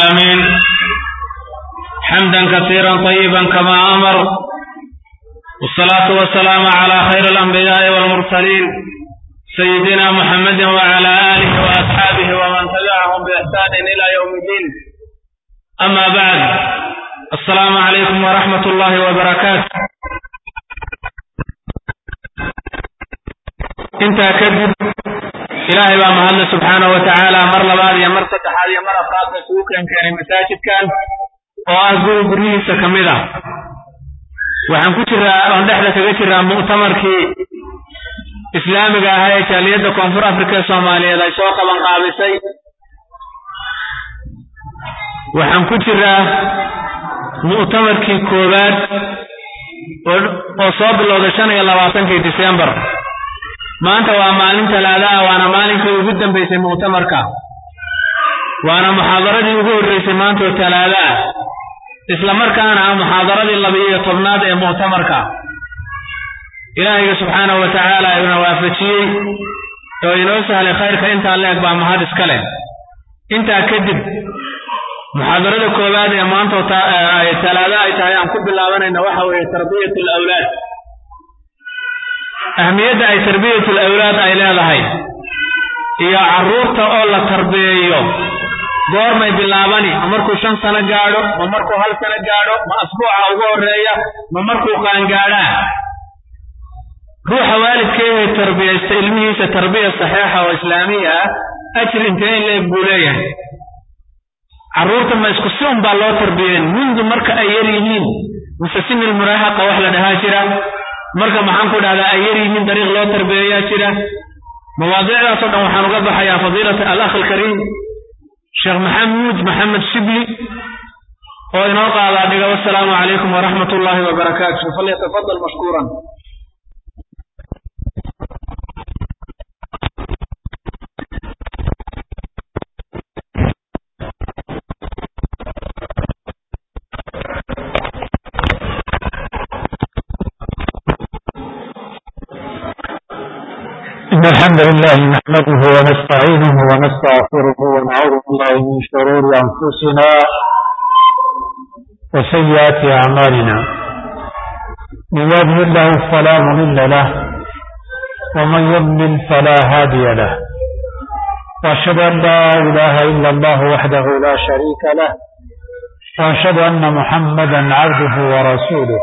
آمين حمدا كثيرا طيبا كما أمر والصلاة والسلام على خير الأنبياء والمرسلين سيدنا محمد وعلى آله وأصحابه ومن تبعهم بإحسان إلى يوم الدين أما بعد السلام عليكم ورحمة الله وبركاته intaa kadib ilaahay baa mahadle subxaana wa tacaala mar labaad iyo mar saddexaad iyo mar afraadba isugu keenkeenay masaajidkan oo ah guri guryihiisa ka mid ah waxaan ku jiraa oon dhexda kaga jiraa mu'tamarkii islaamiga ahaa ee jaaliyadda koonfur afrika ee soomaaliyeed ay soo qaban qaabisay waxaan ku jiraa mu'tamarkii koowaad oo soo bilowday shan iyo labaatankii disembar maanta waa maalin talaada ah waana maalinkii ugu dambaysay mu'tamarka waana muxaadaradii ugu horreysay maanta oo talaada ah isla markaana ah muxaadaradii laba-iyo tobnaad ee mu'tamarka ilaahayga subxaanahu wa tacaala ina waafajiyey oo inoo sahlay khayrka intaa leeg baa mahad iska leh intaa kadib muxaadarada koowaad ee maanta talaada ay tahay aan ku bilaabanayna waxa weeye tarbiyat alawlaad ahmiyadda ay tarbiyatul awlaad ay leedahay iyo carruurta oo la tarbiyeeyo goormay bilaabani ma markuu shan sano gaadho ma markuu hal sano gaadho ma asbuuca ugu horreeya ma markuu qaangaadhaa ruuxa waalidkeehe tarbiyaysta ilmihiisa tarbiya saxiixa oo islaamiya ah ajir intee in leeg buu leeyahay carruurta ma isku si un baa loo tarbiyeen mundu marka ay yar yihiin mise sinil muraahaqa wax la dhahaa jira marka maxaan ku dhahdaa ay yar yihiin dariiq loo tarbiyeeyaa jira mawaadiicdaasoo dhan waxaan uga baxayaa fadiilata alakh alkariim sheekh maxamuud maxamed shibli oo inoo qaadaa dhiga wasalaamu calaykum waraxmat ullaahi wabarakaatu falyatafadal mashkuuran إن الحمد لله نحمده ونستعينه ونستغفره ونعوذ بالله من شرور أنفسنا وسيئات أعمالنا من يهده الله فلا مضل له ومن يضلل فلا هادي له وأشهد أن لا إله إلا الله وحده لا شريك له وأشهد أن محمدا عبده ورسوله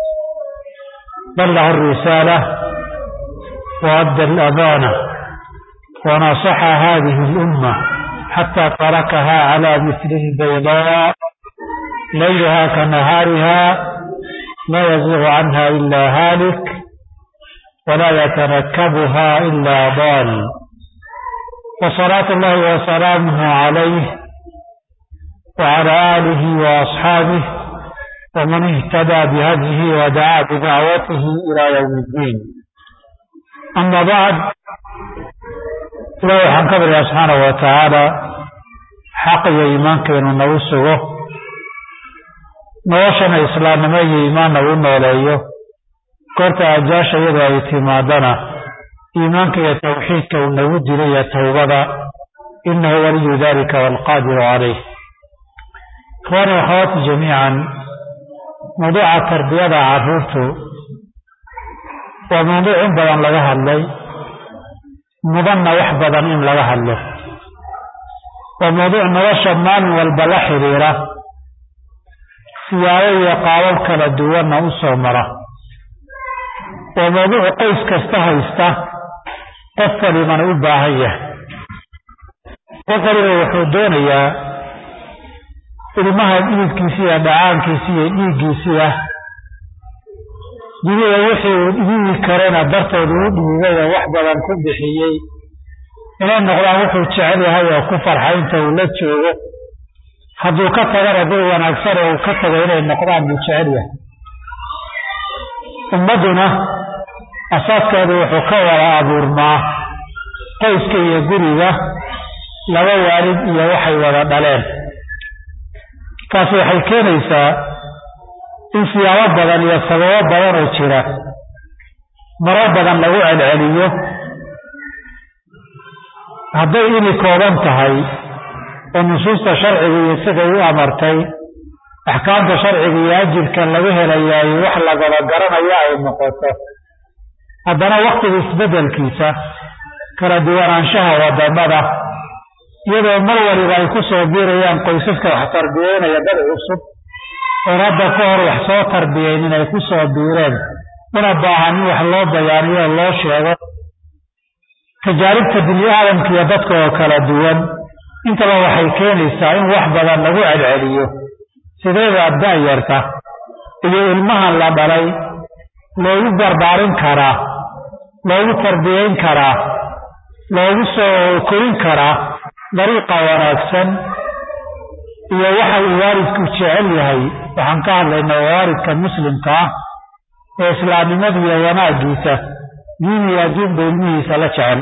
بلغ الرسالة وأدى الأمانة ونصح هذه الأمة حتى تركها على مثل البيضاء ليلها كنهارها لا يزيغ عنها إلا هالك ولا يتركبها إلا ضال وصلاة الله وسلامه عليه وعلى آله وأصحابه ومن اهتدى بهديه ودعا بدعوته إلى يوم الدين ama bacd ilahi waxaan ka baryaa subxaana wa tacaala xaq iyo iimaankeenu nagu sugo noloshana islaamnimo iyo iimaan nagu nooleeyo goorta ajaasha iyadoo ay timaadana iimaanka iyo tawxiidka uu nagu dilo iyo towbada inahu waliyu dalika waalqaadiru calayh ikhwaani wakhawaati jamiican mawduuca tarbiyada carruurtu waa mawduuc in badan laga hadlay mudanna wax badan in laga hadlo waa mawduuc nolosha maalin walba la xidhiira siyaabo iyo qaabab kala duwanna u soo mara waa mawduuc qoys kasta haysta qof walibana u baahan yahay qof waliba wuxuu doonayaa ilmaha dhiidkiisi iyo dhacaankiisi iyo dhiiggiisiya dunida wixii uu dhiigi karana dartood uu dhiigay oo wax badan ku bixiyey inay noqdaan wuxuu jecel yahay oo ku farxa inta uu la joogo hadduu ka tagana dad wanaagsan oo uu ka tago inay noqdaan buu jecel yahay ummadduna asaaskeedu wuxuu ka wada abuurmaa qoyska iyo guriga laba waalid iyo waxay wada dhaleen taasi waxay keenaysaa in siyaabo badan iyo sababo badan oo jira maro badan lagu celceliyo hadday ini kooban tahay oo nusuusta sharciga iyo siday u amartay axkaamta sharciga iyo ajirka laga helayaay wax lagaba garanayo ay noqoto haddana waktiga isbeddelkiisa kala duwanaanshaha wadamada iyadoo mar waliba ay ku soo biirayaan qoysaska wax tarbiyeynaya dad cusub oon hadda ka hor wax soo tarbiyeynin ay ku soo biireen una baahan in wax loo bayaaniyo loo sheego tajaaribta bini aadamka iyo dadka oo kala duwan intaba waxay keenaysaa in wax badan lagu celceliyo sideedaa da'yarta iyo ilmahan la dhalay loogu barbaarin karaa loogu tarbiyeyn karaa loogu soo korin karaa dariiqa wanaagsan iyo waxa uu waalidku jecel yahay waxaan ka hadlaynaa waalidka muslimka ah ee islaamnimada iyo wanaaggiisa diin iyo adduunba ilmihiisa la jecel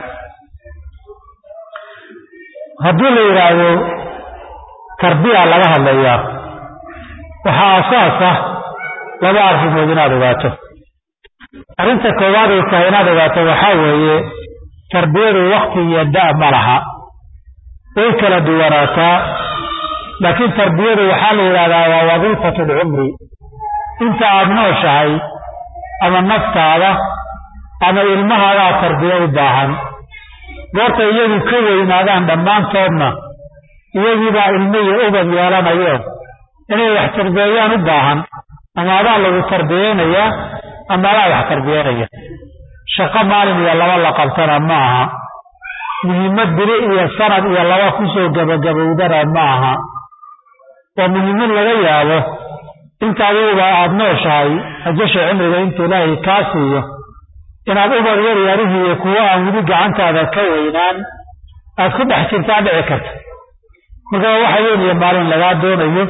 haddii la yidhaahdo tarbiya laga hadlayaa waxaa asaas ah laba arrimood inaad ogaato arrinta koowaad ay tahay inaad ogaato waxaa weeye tarbiyadu wakti iyo da' ma laha way kala duwanaataa laakiin tarbiyadu waxaa la yidhahdaa waa wadiifatu lcumri inta aad nooshahay ama naftaada ama ilmahaadaa tarbiyo u baahan goorta iyagu ka weynaadaan dhammaantoodna iyagiibaa ilmo iyo ubad yeelanayo inay wax tarbiyeeyaan u baahan ama adaa lagu tarbiyeynayaa ama adaa wax tarbiyeynaya shaqo maalin iyo laba la qabtana ma aha muhiimad bili iyo sanad iyo laba kusoo gabagabowdana ma aha waa muhiimad laga yaabo inta adiguba aada nooshahay ajasha cimriga inta ilaahay kaa siiyo inaad ubad yar yarihii iyo kuwo aan weli gacantaada ka weynaan aad ku dhex jirtaa dhici karta markaa waxa weyn iyo maalin lagaa doonayo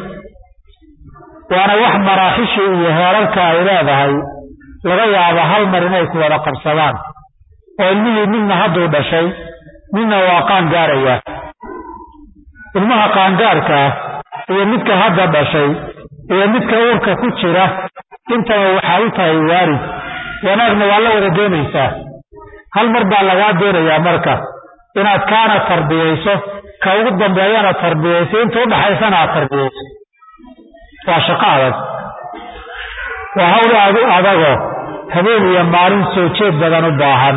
waana wax maraaxishii iyo heerarka ay leedahay laga yaabo hal mar inay ku wada qabsadaan oo ilmihii midna hadduu dhashay midna waa qaangaarayaa ilmaha qaangaarkaa iyo midka hadda dhashay iyo midka uurka ku jira intaba waxaa u tahay waalid wanaagna waa la wada doonaysaa hal mar baa lagaa doonayaa marka inaad kaana tarbiyayso ka ugu dambeeyana tarbiyayso inta udhaxaysana aad tarbiyayso waa shaqo adag waa hawl aad u adagoo habeen iyo maalin soo jeed badan u baahan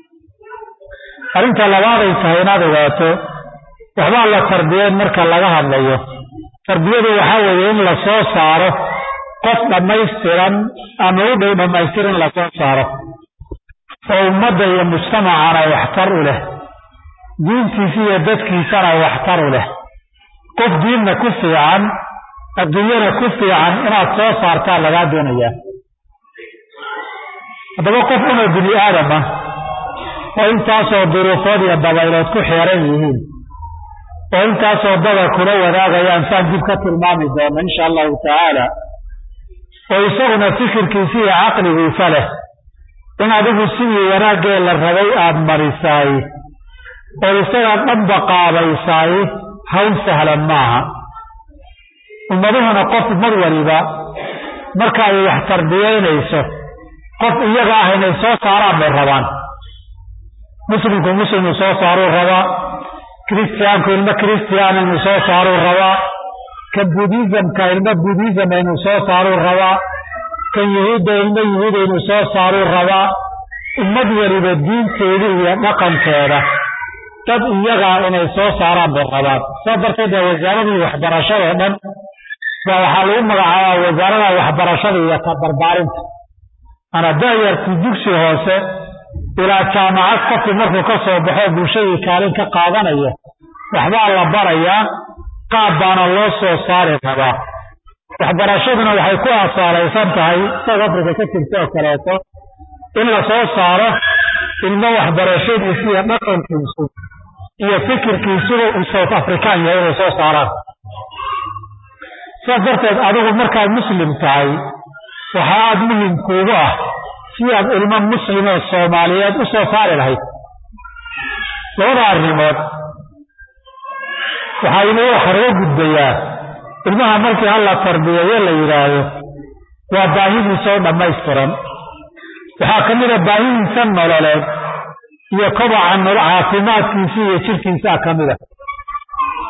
arrinta labaaday tahay inaad ogaato waxbaa la tarbiyeyn marka laga hadlayo tarbiyadu waxaa weeye in la soo saaro qof dhammaystiran ama u dhow dhammaystir in la soo saaro oo ummadda iyo mujtamacana waxtar u leh diintiisa iyo dadkiisana waxtar u leh qof diinna ku fiican adduunyana ku fiican inaad soo saartaa lagaa doonayaa haddaba qof una bini aadam ah oo intaasoo duruufood iyo dabaylood ku xeeran yihiin oo intaasoo dada kula wadaagayaan saan dib ka tilmaami doono insha allahu tacaala oo isaguna fikirkiisa iyo caqligiisa leh in adigu sidii wanaaggee la rabay aada marisaay oo isagaa dhanba qaabaysaay hawl sahlan maaha ummaduhuna qof mar waliba marka ay wax tarbiyeynayso qof iyaga ah inay soo saaraan bay rabaan muslimku muslimu soo saaruu rabaa kiristiyaanku ilmo kiristiyaan inuu soo saaruu rabaa kan budizamka ilmo budizam inuu soo saaruu rabaa kan yuhuudda ilmo yuhuuda inuu soo saaruu rabaa ummad weliba diinteeda iyo dhaqankeeda dad iyagaa inay soo saaraan bay rabaan saa darteed waa wasaaradii waxbarashada o dhan baa waxaa lagu magacaabaa wasaarada waxbarashada iyo tabarbaarinta ana da'yartii dugsi hoose ilaa jaamacad qofkii markuu ka soo baxo bulshadii kaalin ka qaadanaya waxbaa la barayaa qaab baana loo soo saari rabaa waxbarashaduna waxay ku asaalaysan tahay south africa ka jirta oo kaleeto in la soo saaro ilmo waxbarashadiisu iyo dhaqankiisu iyo fikirkiisuba uu south african yahay inay soo saaraan sidaas darteed adigu markaad muslim tahay waxaa aada muhim kuugu ah si aad ilmo muslim oo soomaaliyeed u soo saari lahayd labada arrimood waxaa inuu waxaraga gudbayaa ilmaha markii halla tarbiyeeyo la yidhaahdo waa baahidiisa oo dhammaystiran waxaa ka mid a baahidiisa nololeed iyo kobaca caafimaadkiisa iyo jirkiisaa ka mid a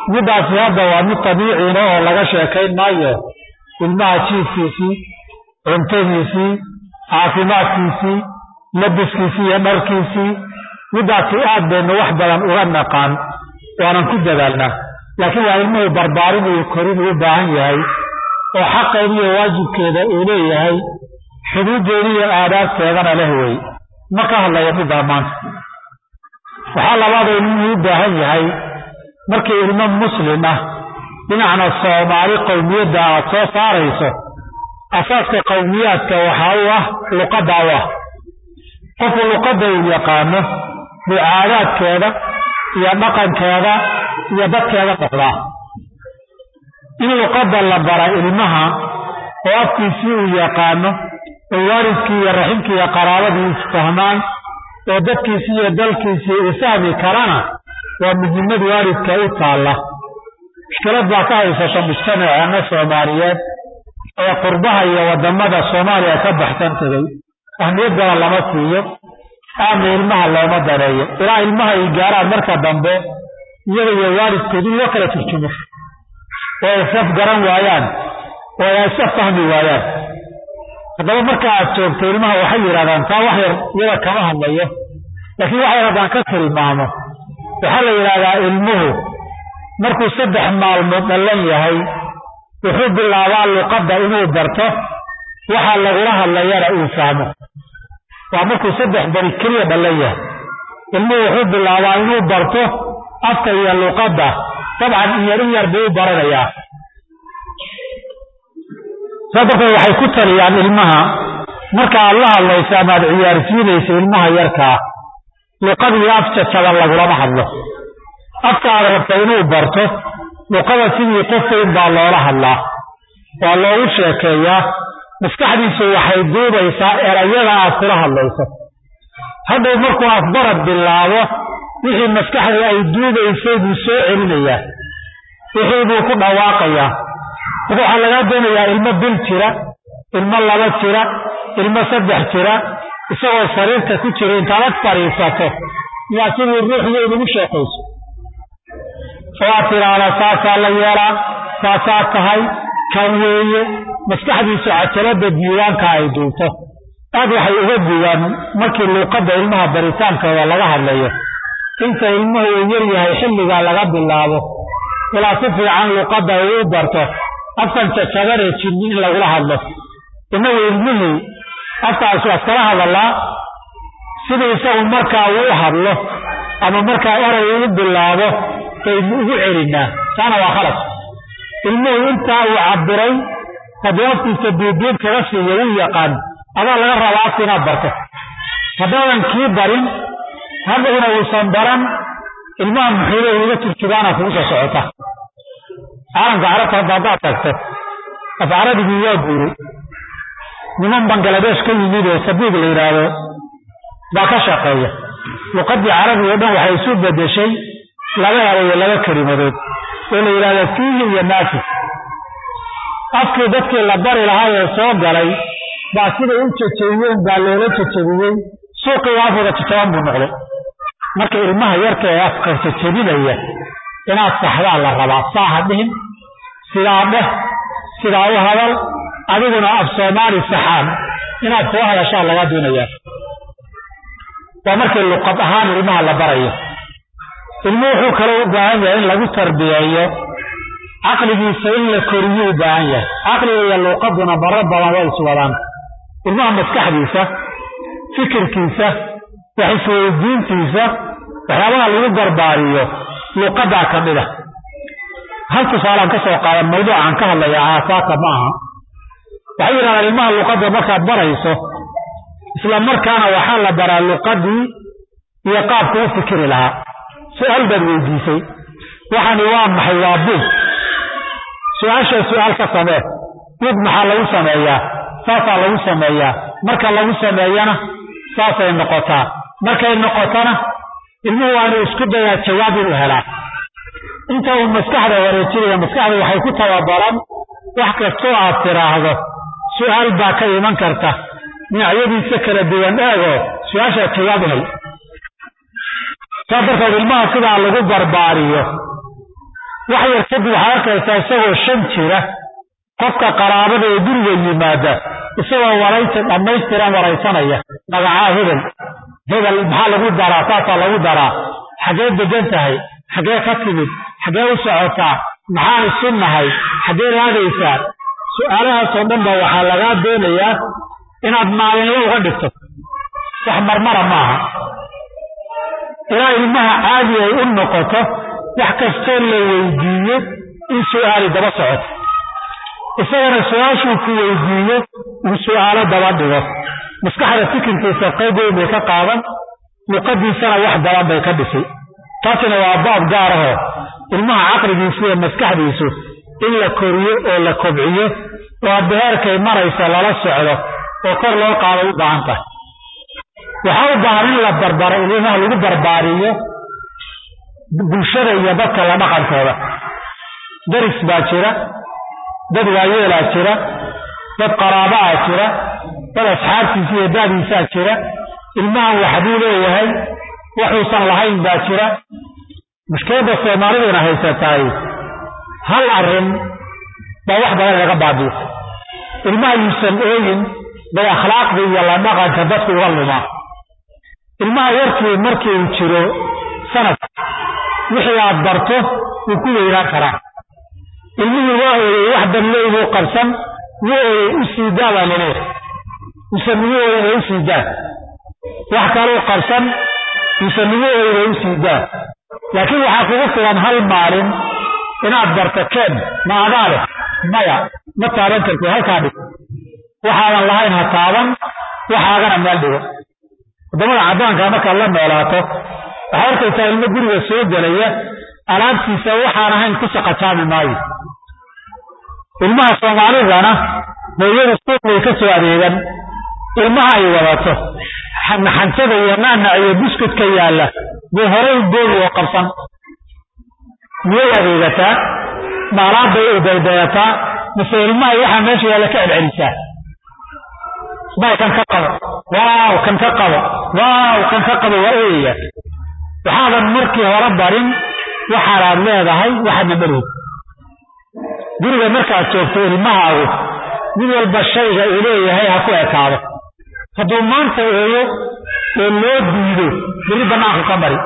middaasi hadda waa mid dabiiciina oo laga sheekayn maayo ilmaha jiifkiisii cuntadiisii caafimaadkiisii labiskiisii iyo dharkiisii middaasi aad baynu wax badan uga naqaan waanan ku dadaalnaa laakiin waa ilmuhu barbaarin iyo korin uu u baahan yahay oo xaqeeda iyo waajibkeeda uu leeyahay xuduuddeeda iyo aadaabteedana leh wey ma ka hadlayo middaa maanta waxaa labaadoo ilmuhu u baahan yahay markii ilmo muslim ah dhinacna soomaali qowmiyadda aad soo saarayso asaaska qowmiyaadka waxaa u ah luqadda u ah qofku luqadda uu yaqaano buu caadaadkeeda iyo dhaqankeeda iyo dadkeeda noqdaa in luqadda la bara ilmaha oo afkiisii uu yaqaano oo waalidkii iyo raximkii iyo qaraabadii isfahmaan oo dadkiisii iyo dalkiisii uu fahmi karana waa muhimmad waalidka u taalla mushkilad baa ka haysata mujtamaceena soomaaliyeed ee qurbaha iyo waddamada soomaaliya ka baxsan tegay ahmiyaddana lama siiyo aama ilmaha looma daneeyo ilaa ilmaha ay gaaraan marka dambe iyaga iyo waalidkood in loo kala turjumo oo ay saf garan waayaan oo ay isa fahmi waayaan haddaba marka aad joogto ilmaha waxay yidhahdaan taa wax yar iyada kama hadlayo laakiin wax yar haddaan ka tilmaamo waxaa la yidhahdaa ilmuhu markuu saddex maalmood dhallan yahay wuxuu bilaabaa luqadda inuu barto waxa lagula hadlayana uu fahmo waa markuu saddex beri keliya dhallan yahay ilmuhu wuxuu bilaabaa inuu barto afka iyo luqadda dabcan in yar in yar buu u baranayaa saa darteed waxay ku taliyaan ilmaha marka aad la hadlayso ama aad ciyaarsiinayso ilmaha yarkaa luqad iyo af jajaba lagulama hadlo afka aad rabta inuu barto luqada sidii qof weyn baa loola hadlaa waa loogu sheekeeyaa maskaxdiisu waxay duubaysaa erayada aad kula hadlayso hadhow markuu afbarad bilaabo wixii maskaxda ay duubaysay buu soo celinayaa wixii buu ku dhawaaqayaa marka waxaa lagaa doonayaa ilmo bil jira ilmo laba jira ilmo saddex jira isagoo sariirta ku jira intaad ag fadhiisato yaa sidii ruuxda inugu sheekayso oo aad tidhaahda saasaa la yeelaa saasaa tahay kan weeye maskaxdiisu cajalada diiwaanka ay duubto aad waxay uga duwaan markii luuqadda ilmaha baritaankooda laga hadlayo inta ilmuhu uu yar yahay xilligaa laga bilaabo ilaa si fiican luuqadda uu u barto afkan jajabanee jinni in lagula hadlo innagu ilmihii afkaasu askala hadallaa siduu isagu markaa uu u hadlo ama markaa eray uu bilaabo baynu ugu celinaa taana waa khalad ilmuhu intaa uu cabiray haddii afkiisa duuduub kaga siiyo wuu yaqaan adaa laga rabaa afka inaad barto haddaadan kii barin hadhowna uusan baran ilmaha muxuule uga turjugaana kugu soo socota caalamka carabta hadda haddaad tagto af carabigii waa guuray niman bangaladesh ka yimid oo sabiig la yidhaahdo baa ka shaqeeya luqadii carabiga o dhan waxay isu bedeshay laba erayo laba kelimadood oo la yidhahdo fiihi iyo naafis afkii dadkii la bari lahaa ee soo galay baa siday u jajabiyeen baa loola jajabiyey suuqii afooda jajaban buu noqday marka ilmaha yarka ee afka jajabinaya inaad saxdaa la rabaa saa ha dhihin sidaa dheh sidaa u hadal adiguna af soomaali saxaan inaad kula hadashaa laga doonayaa waa markii luqad ahaan ilmaha la barayo ilmu wuxuu kaloo u baahan yahay in lagu tarbiyeeyo caqligiisa in la koriyo u baahan yahay caqliga iyo luuqaduna maro badan way iswadaan ilmaha maskaxdiisa fikirkiisa wax isweydiintiisa waxyaabaha lagu barbaariyo luuqadaa ka mid a hal tusaalaan ka soo qaadan mawduucaan ka hadlaya aasaaka ma aha waxay yidhahdaan ilmaha luuqadda markaad barayso isla markaana waxaa la baraa luuqadii iyo qaabka u fikiri lahaa su-aal baad weydiisay waxani waa maxay waa buug su-aasha su-aal ka samee buug maxaa lagu sameeyaa saasaa lagu sameeyaa marka lagu sameeyana saasay noqotaa markay noqotona ilmuhu waa inuu isku dayaa jawaab inuu helaa inta uu maskaxda wareejinaya maskaxda waxay ku tababaran wax kastoo aad tiraahdo su-aal baa ka iman karta dhinacyadiisa kala duwan eego su-aashaa jawaab u hel saa darteed ilmaha sidaa lagu barbaariyo wax yar kadib waxaad arkaysaa isagoo shan jira qofka qaraabada ee guriga yimaada isagoo waraysi dhammaystiran waraysanaya magacaa hebel hebel maxaa lagu daraa saasaa lagu daraa xaggee degan tahay xaggee ka timid xaggee u socotaa maxaan isu nahay xaggee raadaysaa su-aalahaasoo dhan ba waxaa lagaa doonayaa inaad maalinlo uga dhigto wax marmara maaha ilaa ilmaha caadi ay u noqoto wax kastoo la weydiiyo in su-aali daba socoto isagana su-aashuu ku weydiiyo uu su-aalo daba dhigo maskaxda fikirkiisa qayb weyn bay ka qaadan luqadiisana wax badan bay ka dhisay taasina waa baab gaar ahoo ilmaha caqligiisu iyo maskaxdiisu in la koriyo oo la kobciyo oo hadda heerkay maraysa lala socdo oo kor loo qaado u baahan tahay waxaa u baahan in la barbaro ilmaha lagu barbaariyo bulshada iyo dadka la dhaqankooda daris baa jira dad waayeelaa jira dad qaraabaa jira dad asxaabtiisa iyo daadiisaa jira ilmahan waxbuu leeyahay waxuusan lahayn baa jira mushkiladda soomaaliduna haysataay hal arrin baa wax badan laga baabiisa ilmaha yuusan eegin bay akhlaaqda iyo la dhaqanka dadku uga lumaa ilmaha yarkii markii uu jiro sanad wixii aad barto wuu ku weynaan karaa ilmihii waa ooyey wax danley buu qabsan wuu ooyey u sii daa baa laleeyahay mise nugu ooyna u sii daa wax kaluu qabsan mise nugu ooyna u sii daa laakiin waxaa kugu filan hal maalin inaad barto keen ma adaa leh maya ma taaban kartid halkaa dhig waxaadan lahayn ha taaban waxaagana meel dhigo waddamada caddaanka markaad la noolaato waxaa arkaysaa ilmo guriga soo gelaya alaabtiisa waxaan ahayn ku saqataami maayo ilmaha soomaalidana hooyada suuq bay ka soo adeegan ilmaha ay wadato xanxantada iyo naanac iyo buskudka yaalla buu horay boogi oo qabsan miyay adeegataa maalaad bay u daydayataa mise ilmahay waxaa meesha yaalla ka celcelisaa may kan ka qabo waaw kan ka qabo waaw kan ka qabo waa ooyaya waxaadan markii hore barin waxaanaad leedahay waxaadna marweyd guriga markaad joogto ilmahaagu mid walba shayga uu leeyahay ha ku ekaado hadduu maanta ooyo oo loo diido beri bannaanku ka mari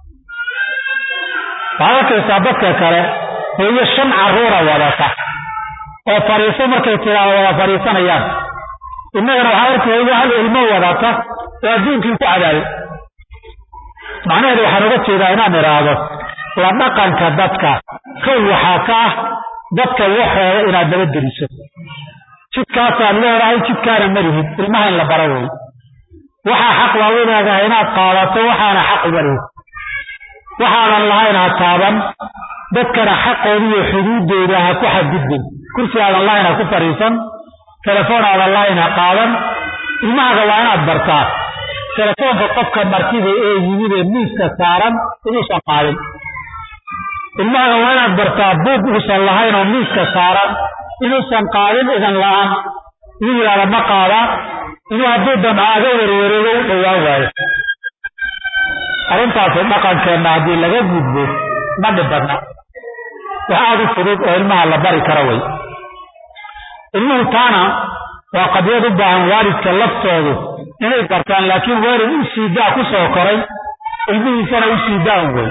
waxaad arkaysaa dadka kale hooyo shan carruura wadata oo fadhiiso markay tiraa wada fadhiisanayaan innagana waxaa arkay hooyo hal ilmo wadata oo adduunkii ku cadaabay macnaheedu waxaan uga jeedaa inaan idhaahdo la dhaqanka dadka kow waxaa ka ah dadka waxooda inaad daba geliso jidkaasaad leedahay jidkaana malihid ilmaha in la baro wey waxaa xaq loogu leedahay inaad qaadato waxaana xaq uma lihid waxaadan lahayn ha taaban dadkana xaqooda iyo xuduuddooda ha ku xadgudbin kursi aadan lahayn ha ku fadhiisan telefoon aadan lahayn ha qaadan ilmahaaga waa inaad bartaa telefoonka qofka martida ee yimid ee miiska saaran inuusan qaadin ilmahaaga waa inaad bartaa buug uusan lahayn oo miiska saaran inuusan qaadin idan la-aan inuu yidhahda ma qaadaa inuu hadduu damcaaga werwareego u dhowaan waayo arrintaasi dhaqankeenna haddii laga gudbo ma dhib badna wax aada u fudud oo ilmaha la bari karo wey ilmuhu taana waa qadiyad u baahan waalidka laftoodu inay bartaan laakiin waalid u siidaa ku soo koray ilmihiisana u siidaan wey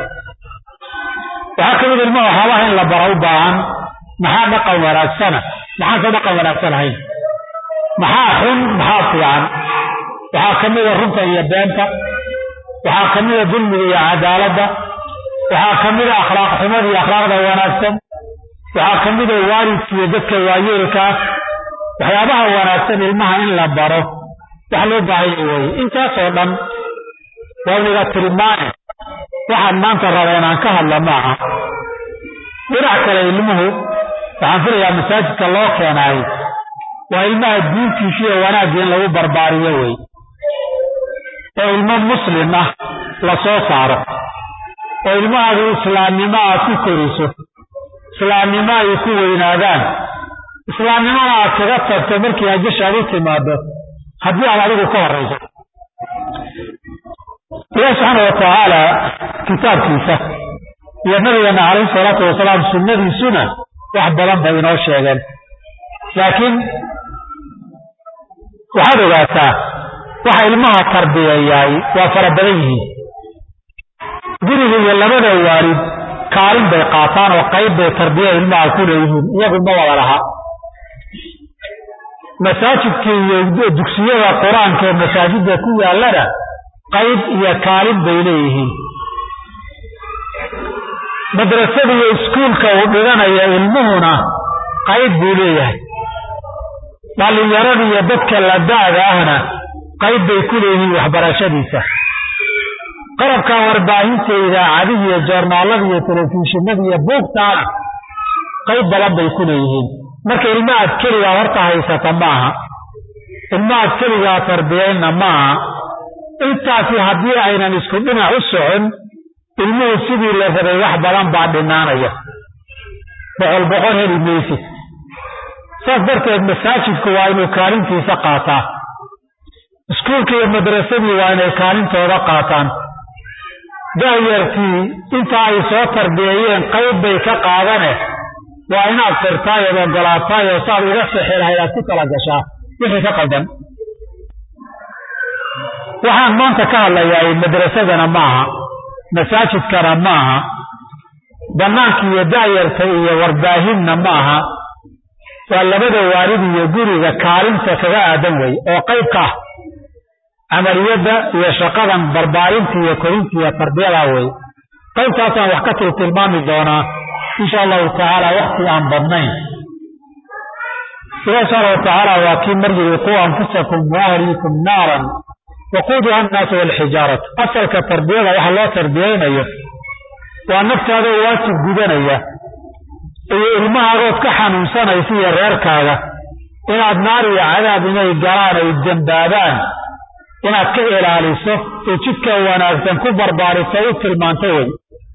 waxaa ka mid ilmaha waxyaabaha in la bara u baahan maxaa dhaqan wanaagsana maxaanse dhaqan wanaagsan ahayn maxaa xun maxaa fiican waxaa ka mida runta iyo beenta waxaa ka mida dulmiga iyo cadaaladda waxaa ka mida akhlaaq xumada iyo akhlaaqda wanaagsan waxaa ka mida waalidka iyo dadka waayeelkaa waxyaabaha wanaagsan ilmaha in la baro wax loo baahanya weye intaasoo dhan waa niga tilmaane waxaan maanta raba inaan ka hadla maaha dhinac kale ilmuhu waxaan filayaa masaajidka loo keenaayo waa ilmaha diintiisa iyo wanaagga in lagu barbaariyo wey oo ilmo muslim ah la soo saaro oo ilmahaadu islaamnimo aad ku koriso islaamnimo ay ku weynaadaan islaamnimona aad kaga tagto markii ajashaad u timaado haddii aad adigu ka horrayso ilahi subxaana watacaala kitaabkiisa iyo nabigeena calayhi salaatu wasalaam sunnadiisuna wax badan bay inoo sheegeen laakiin waxaad ogaataa waxa ilmaha tarbiyayaay waa fara badan yihiin guriga iyo labada waalid kaalin bay qaataan oo qayb bay tarbiya ilmaha ku leeyihiin iyagu ma wada laha masaajidka iyo dugsiyada qur-aanka ee masaajidda ku yaallana qayb iyo kaalin bay leeyihiin madrasada iyo iskuulka uu dhiganaya ilmuhuna qayb buu leeyahay dhallinyarada iyo dadka la da-da ahna qayb bay ku leeyihiin waxbarashadiisa qalabka warbaahinta idaacadihi iyo joornaalada iyo telefishinada iyo buugtaana qayb badan bay ku leeyihiin marka ilmahaad keligaa horta haysata maaha ilmahaad keligaa tarbiyayna maaha intaasi haddii aynan isku dhinac u socon ilmuhu sidii la rabay wax badan baa dhinaanaya boqol boqol heli maysid saas darteed masaajidku waa inuu kaalintiisa qaataa iskuulka iyo madrasadii waa inay kaalintooda qaataan daayartii inta ay soo tarbiyeeyeen qayb bay ka qaadane waa inaad firtaay ood ogolaataay oo saad uga sixi lahayd aad ku tala gashaa wixii ka qaldan waxaan maanta ka hadlayaa madrasadana maaha masaajidkana maaha bannaanka iyo daayarta iyo warbaahinna maaha waa labada waalid iyo guriga kaalinta kaga aadan wey oo qaybka ah camaliyadda iyo shaqadan barbaarinta iyo korinta iyo tarbiyada wey qaybtaasaan wax ka tii tilmaami doonaa insha allahu tacaala wakti aan badnayn ilahi subxaana watacaala waa kii mar yiri quu anfusakum waahliikum naaran waquuduha annaasu walxijaaratu asalka tarbiyada waxa loo tarbiyeynayo waa naftaada waajib gudanaya iyo ilmahaagood ka xanuunsanaysa iyo reerkaaga inaad naar iyo cadaab inay galaan ay dembaabaan inaad ka ilaaliso oo jidka wanaagsan ku barbaariso u tilmaanto wey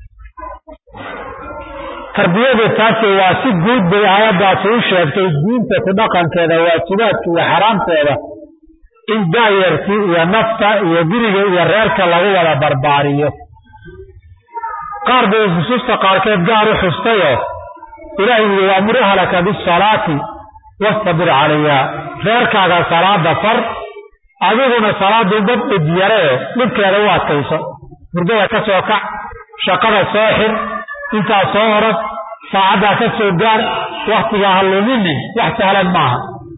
tarbiyadu taasi waa si guud bay aayaddaasi u sheegtay diinta ku dhaqankeeda waajibaadka iyo xaraamteeda in daayartii iyo nafta iyo guriga iyo reerka lagu wada barbaariyo qaar bay xusuusta qaarkeed gaar u xustayoo ilaahay yidhi waamur ahlaka bisalaati wastabir calayha reerkaaga salaada far adiguna salaadu dad dhidyaree dhibkeeda u adkayso hurdada ka soo kac shaqada soo xir intaa soo orag saacaddaa ka soo gaar wakhtigaa ha luminin wax sahlan maaha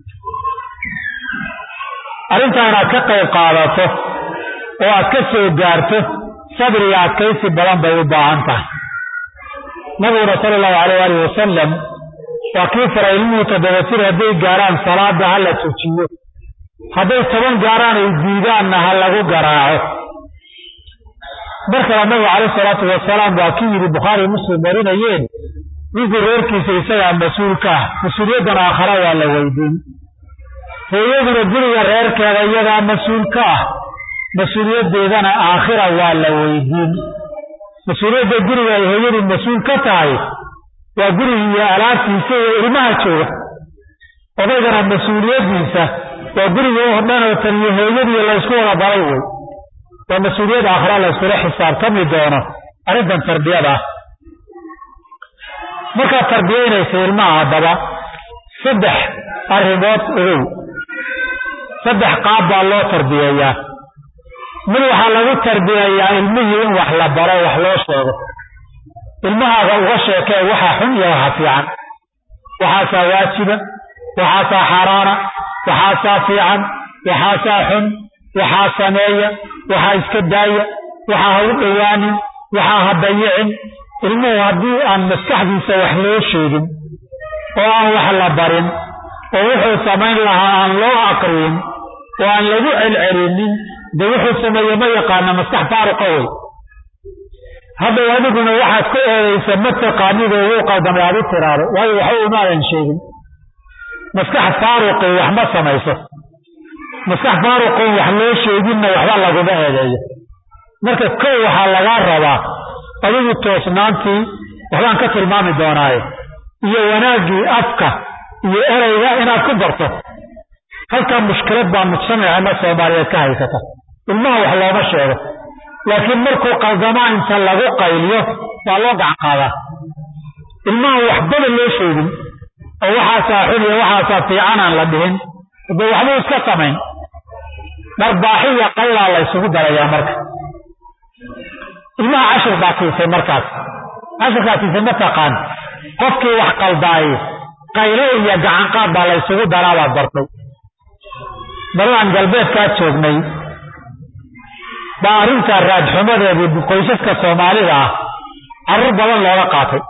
arrintaa inaad ka qayb qaadato oo aad ka soo gaarto sabriga adkaysi badan bay u baahan tahay nabiguna sala allahu alayh alih wasalam waa kii faray ilmuhu toddoba jir hadday gaaraan salaada ha la tujiyo hadday toban gaaraan ay diidaanna ha lagu garaaco mar kale nabigu calayh salaatu wasalaam waa kii yidhi bukhaari muslim warinayeen ninkii reerkiisa isagaa mas-uulka ah mas-uuliyaddan aakhara waa la weydiin hooyaduna guriga reerkeeda iyadaa mas-uul ka ah mas-uuliyaddeedana aakhira waa la weydiin mas-uuliyadda guriga ay hooyadu mas-uul ka tahay waa guriga iyo alaabtiisa iyo ilmaha jooga odaygana mas-uuliyaddiisa waa guriga oo dhan oo tan iyo hooyadii laysku wada baray wey waa mas-uuliyad aakhira layskula xisaabtami doono arrintan tarbiyada ah markaad tarbiyaynaysa ilmaha haddaba saddex arrimood ogow saddex qaab baa loo tarbiyeeyaa mid waxaa lagu tarbiyeeyaa ilmihii in wax la baro wax loo sheego ilmahaaga uga sheekee waxa xun iyo waxa fiican waxaasaa waajiba waxaasaa xaaraana waxaasaa fiican waxaasaa xun waxaa sameeya waxaa iska daaya waxaa ha u dhowaanin waxaa ha dayicin ilmuhu haddii aan maskaxdiisa wax loo sheegin oo aan wax la barin oo wuxuu samayn lahaa aan loo aqriyin oo aan lagu celcelinin de wuxuu sameeye ma yaqaana maskax faaruqa wey haddaw adiguna waxaad ku eedaysa ma taqaanid oo wuu qaldamay aad u tiraado waayo waxba umaadan sheegin maskax faaruqi wax ma samayso maskax faaruqoon wax loo sheeginna waxba laguma eedeeyo marka kow waxaa lagaa rabaa adigu toosnaantii waxbaan ka tilmaami doonaaye iyo wanaaggii afka iyo ereyga inaad ku barto halkaa mushkilad baa mujtamaceena soomaaliyeed ka haysata ilmaha wax looma sheego laakiin markuu qaldamaa inta lagu qayliyo waa loo gacan qaadaa ilmaha waxbaba loo sheegin oo waxaasaa xun iyo waxaasaa fiican aan la dhihin hadee waxbuu iska samayn dharbaaxiya qaylaa la ysugu darayaa marka ilmaha cashir baa siisay markaas cashirkaa siisay mataqaan qofkii wax qaldaaye qaylo iyo gacanqaad baa la ysugu daraabaad bartay balaan galbeedkaa joognay baa arrintaa raadxumadeedii qoysaska soomaalida ah carruur badan looga qaatay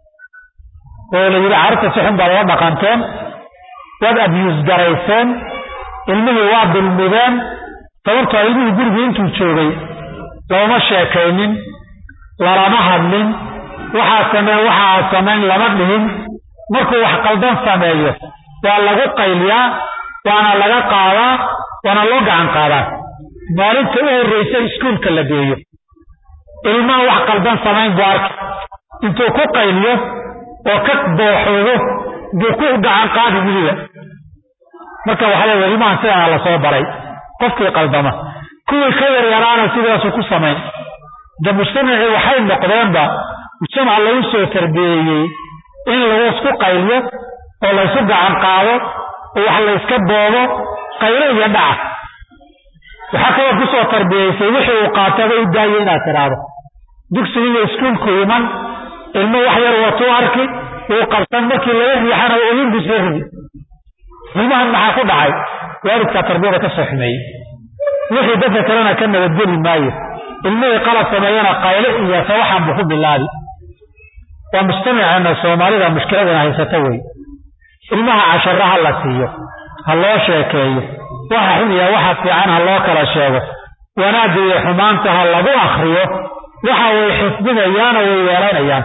oo la yidhi carruurta si xun baad oga dhaqanteen waad abyuus garayseen ilmihii waa dulmideen sababtoo ilmihii gurigii intuu joogay looma sheekaynin lalama hadlin waxaa sameen waxaa samayn lama dhihin markuu wax qaldan sameeyo waa lagu qayliyaa waana laga qaadaa waana loo gacan qaadaa maalinta u horraysa iskuulka la geeyo ilmaha wax qaldan samayn buu arka intuu ku qayliyo oo ka dooxoodo buu ku gacan qaadi weliba marka waxaa leeya ilmahan sidaana lasoo baray qofkii qaldama kuwii ka yaryaraana sidaasu ku samayn de mujtamacii waxay noqdeenba mujtamac lagu soo tarbiyeeyey in laisku qayliyo oo laysu gacan qaado oo wax layska boobo qaylo iyo dhaca waxaa kaloo kusoo tarbiyeysay wixii uu qaataba u daayo inaad tidhaahdo dugsiga iyo iskuulku iman ilmo wax yar watuu arki uu qabsan markii laga riixana oyin buu soo ridi ilmahan maxaa ku dhacay waalidkaa tarbiyada ka soo xumeeyey wixii dadka kalena ka nabadgeli maayo ilmihii qalad sameeyana qaylo iyo sawaxan buu ku bilaabi waa mujtamaceena soomaalida mushkiladana haysata wey ilmaha cashara ha la siiyo ha loo sheekeeyo waxa xun iyo waxa fiican ha loo kala sheego wanaagga iyo xumaanta ha lagu akriyo waxa way xifdinayaanoo way weelanayaan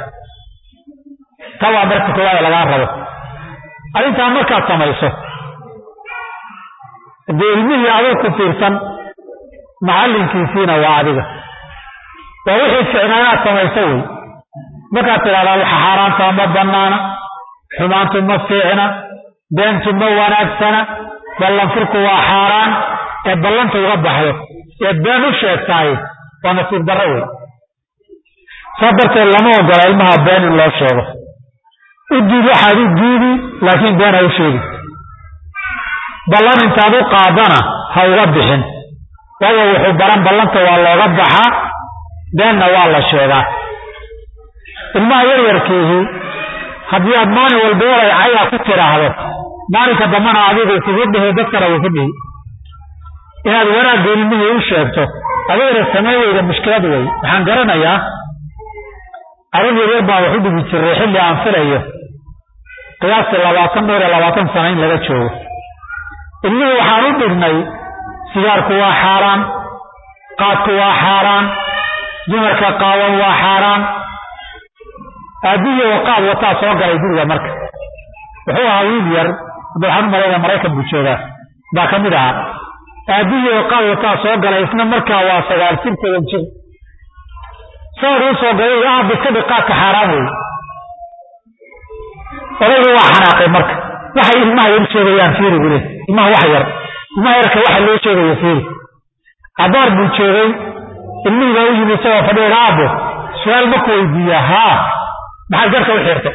ta waa marka koowaada lagaa rabo arrintaa markaad samayso dee ilmihii adoo ku fiirsan macallinkiisiina waa adiga waa wixii ficnaa inaad samayso wey markaad tidhahdaa waxa xaaraanta ma bannaana xumaantu ma fiicna beentu ma wanaagsana ballanfurku waa xaaraan ee ballanta uga baxdo ee been u sheegtaay waa nasiib darro wey saa darteed lama ogola ilmaha been in loo sheego u diid waxaad u diidi laakiin been ha u sheegi ballan intaad u qaadana ha uga bixin waayo wuxuu baran ballanta waa looga baxaa beenna waa la sheegaa ilmaha yaryarkiihi haddii aad maalin walba walay cayaa ku tidhaahdo maalinka dambana adigu kugu dhihi dadkana wuu ku dhihi inaad wanaagga ilmihii u sheegto adigana sameeyeyda mushkilad wey waxaan garanayaa arrin yaryar baa wax u dhigi jiray xilli aan filayo qiyaastii labaatan dhowr iyo labaatan sano in laga joogo ilmihii waxaan u dhignay sigaarku waa xaaraan qaadku waa xaaraan dumarka qaawan waa xaaraan aabbihi oo qaad wataa soo galay guriga marka wuxuu ahaa wiil yar hadda waxaan u malayna maraykan buu joogaa baa ka mid ahaa aabbihii oo qaad wataa soo galay isna markaa waa sagaal jir toban jir sawir u soo galay aabba iska dhig qaadka xaaraan wey odaygu waa xanaaqay marka waxay ilmaha yar sheegayaan fiiri buu leey ilmaha wax yar ilmaha yarka waxa loo sheegayo fiiri abaar buu joogay ilmihii baa u yimi isagoo fadhiya aabbo su-aal maku weydiiyaa haa maxaad garka u xirtay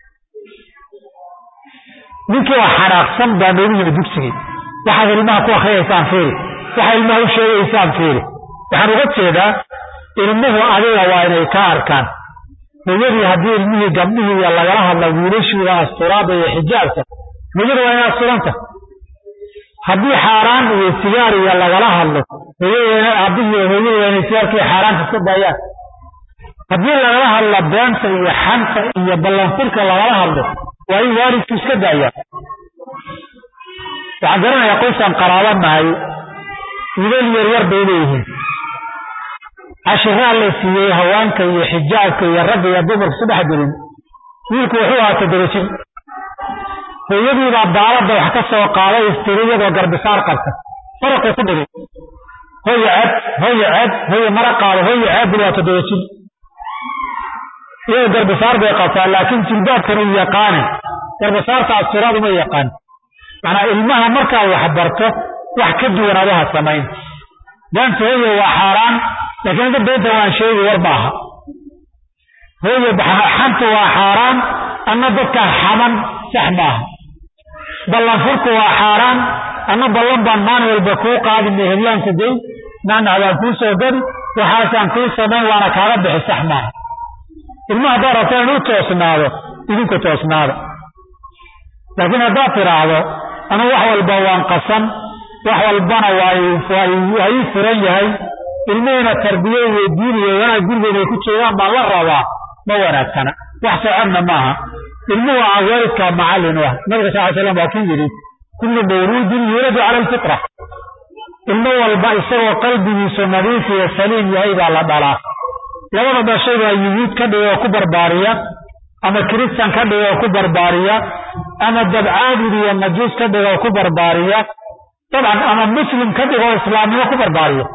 ninkii waa xanaaqsan baa noogu yimi dugsigii waxaad ilmaha ku akriyaysaan fiiri waxaad ilmaha u sheegaysaan fiiri waxaan uga jeedaa ilmuhu adiga waa inay ka arkaan hooyadii haddii ilmihii gabdhihii iyo lagala hadla wiilashiida asturaada iyo xijaabka hooyada waa inay asturanta haddii xaaraan iyo sigaar iyo lagala hadlo hooyada aabihii hooyada waa inay sigaarkii xaaraanta iska daayaan haddii lagala hadla beenta iyo xanta iyo ballanfurka lagala hadlo waa in waalidku iska daayaan waxaan garanayaa qoysaan qaraaba nahay wiilal yaryar bay leeyihiin cashiraa la siiyey haweenka iyo xijaabka iyo ragga iyo dumarka su dhex gelin wiilku wuxuu ahaa toddoba jir hooyadiibaa daalada wax ka soo qaaday istiri iyadoo garbisaar qabta faraquu ku dhigay hoya ceeb hoya ceeb hoya mara qaado hoya ceeb buli waa toddoba jir iyadoo garbisaar bay qabtaa laakiin jilbaabkan uu yaqaane garbisaarta asturaad uma yaqaan macnaa ilmaha markaa wax barto wax ka duwan adaha samayn beenta hoya waa xaaraan laakiin hadda beenta waan sheegi war maaha hooye xantu waa xaaraan anna dadkaa xaman sax maaha ballanfurku waa xaaraan anna ballan baan maalin walba kuu qaadin heblaanku gey nacnac baan kuu soo gadi waxaasaan kuu samayn waana kaaga bixi sax maaha ilma haddaad rabto inuu toosnaado idinku toosnaada laakiin haddaad tidhaahdo anu wax walba waan qasan wax walbana waa ii furan yahay ilmihiina tarbiye iyo diin iyo wanaag guriga inay ku joogaan baan la rabaa ma wanaagsana wax socodna maaha ilmuhu aa waalidkaa macallin u ah nabiga sal ly slam waa kii yidhi kullu mawluudin yuuladu cala alfitra ilmo walba isagoo qalbigiisu nadiif iyo saliim yahay baa la dhalaa labada dhashay baa yuhuud ka dhiga oo ku barbaariya ama kiristan ka dhiga oo ku barbaariya ama dabcaabud iyo majuus ka dhiga oo ku barbaariya dabcan ama muslim ka dhiga oo islaamnimo ku barbaariya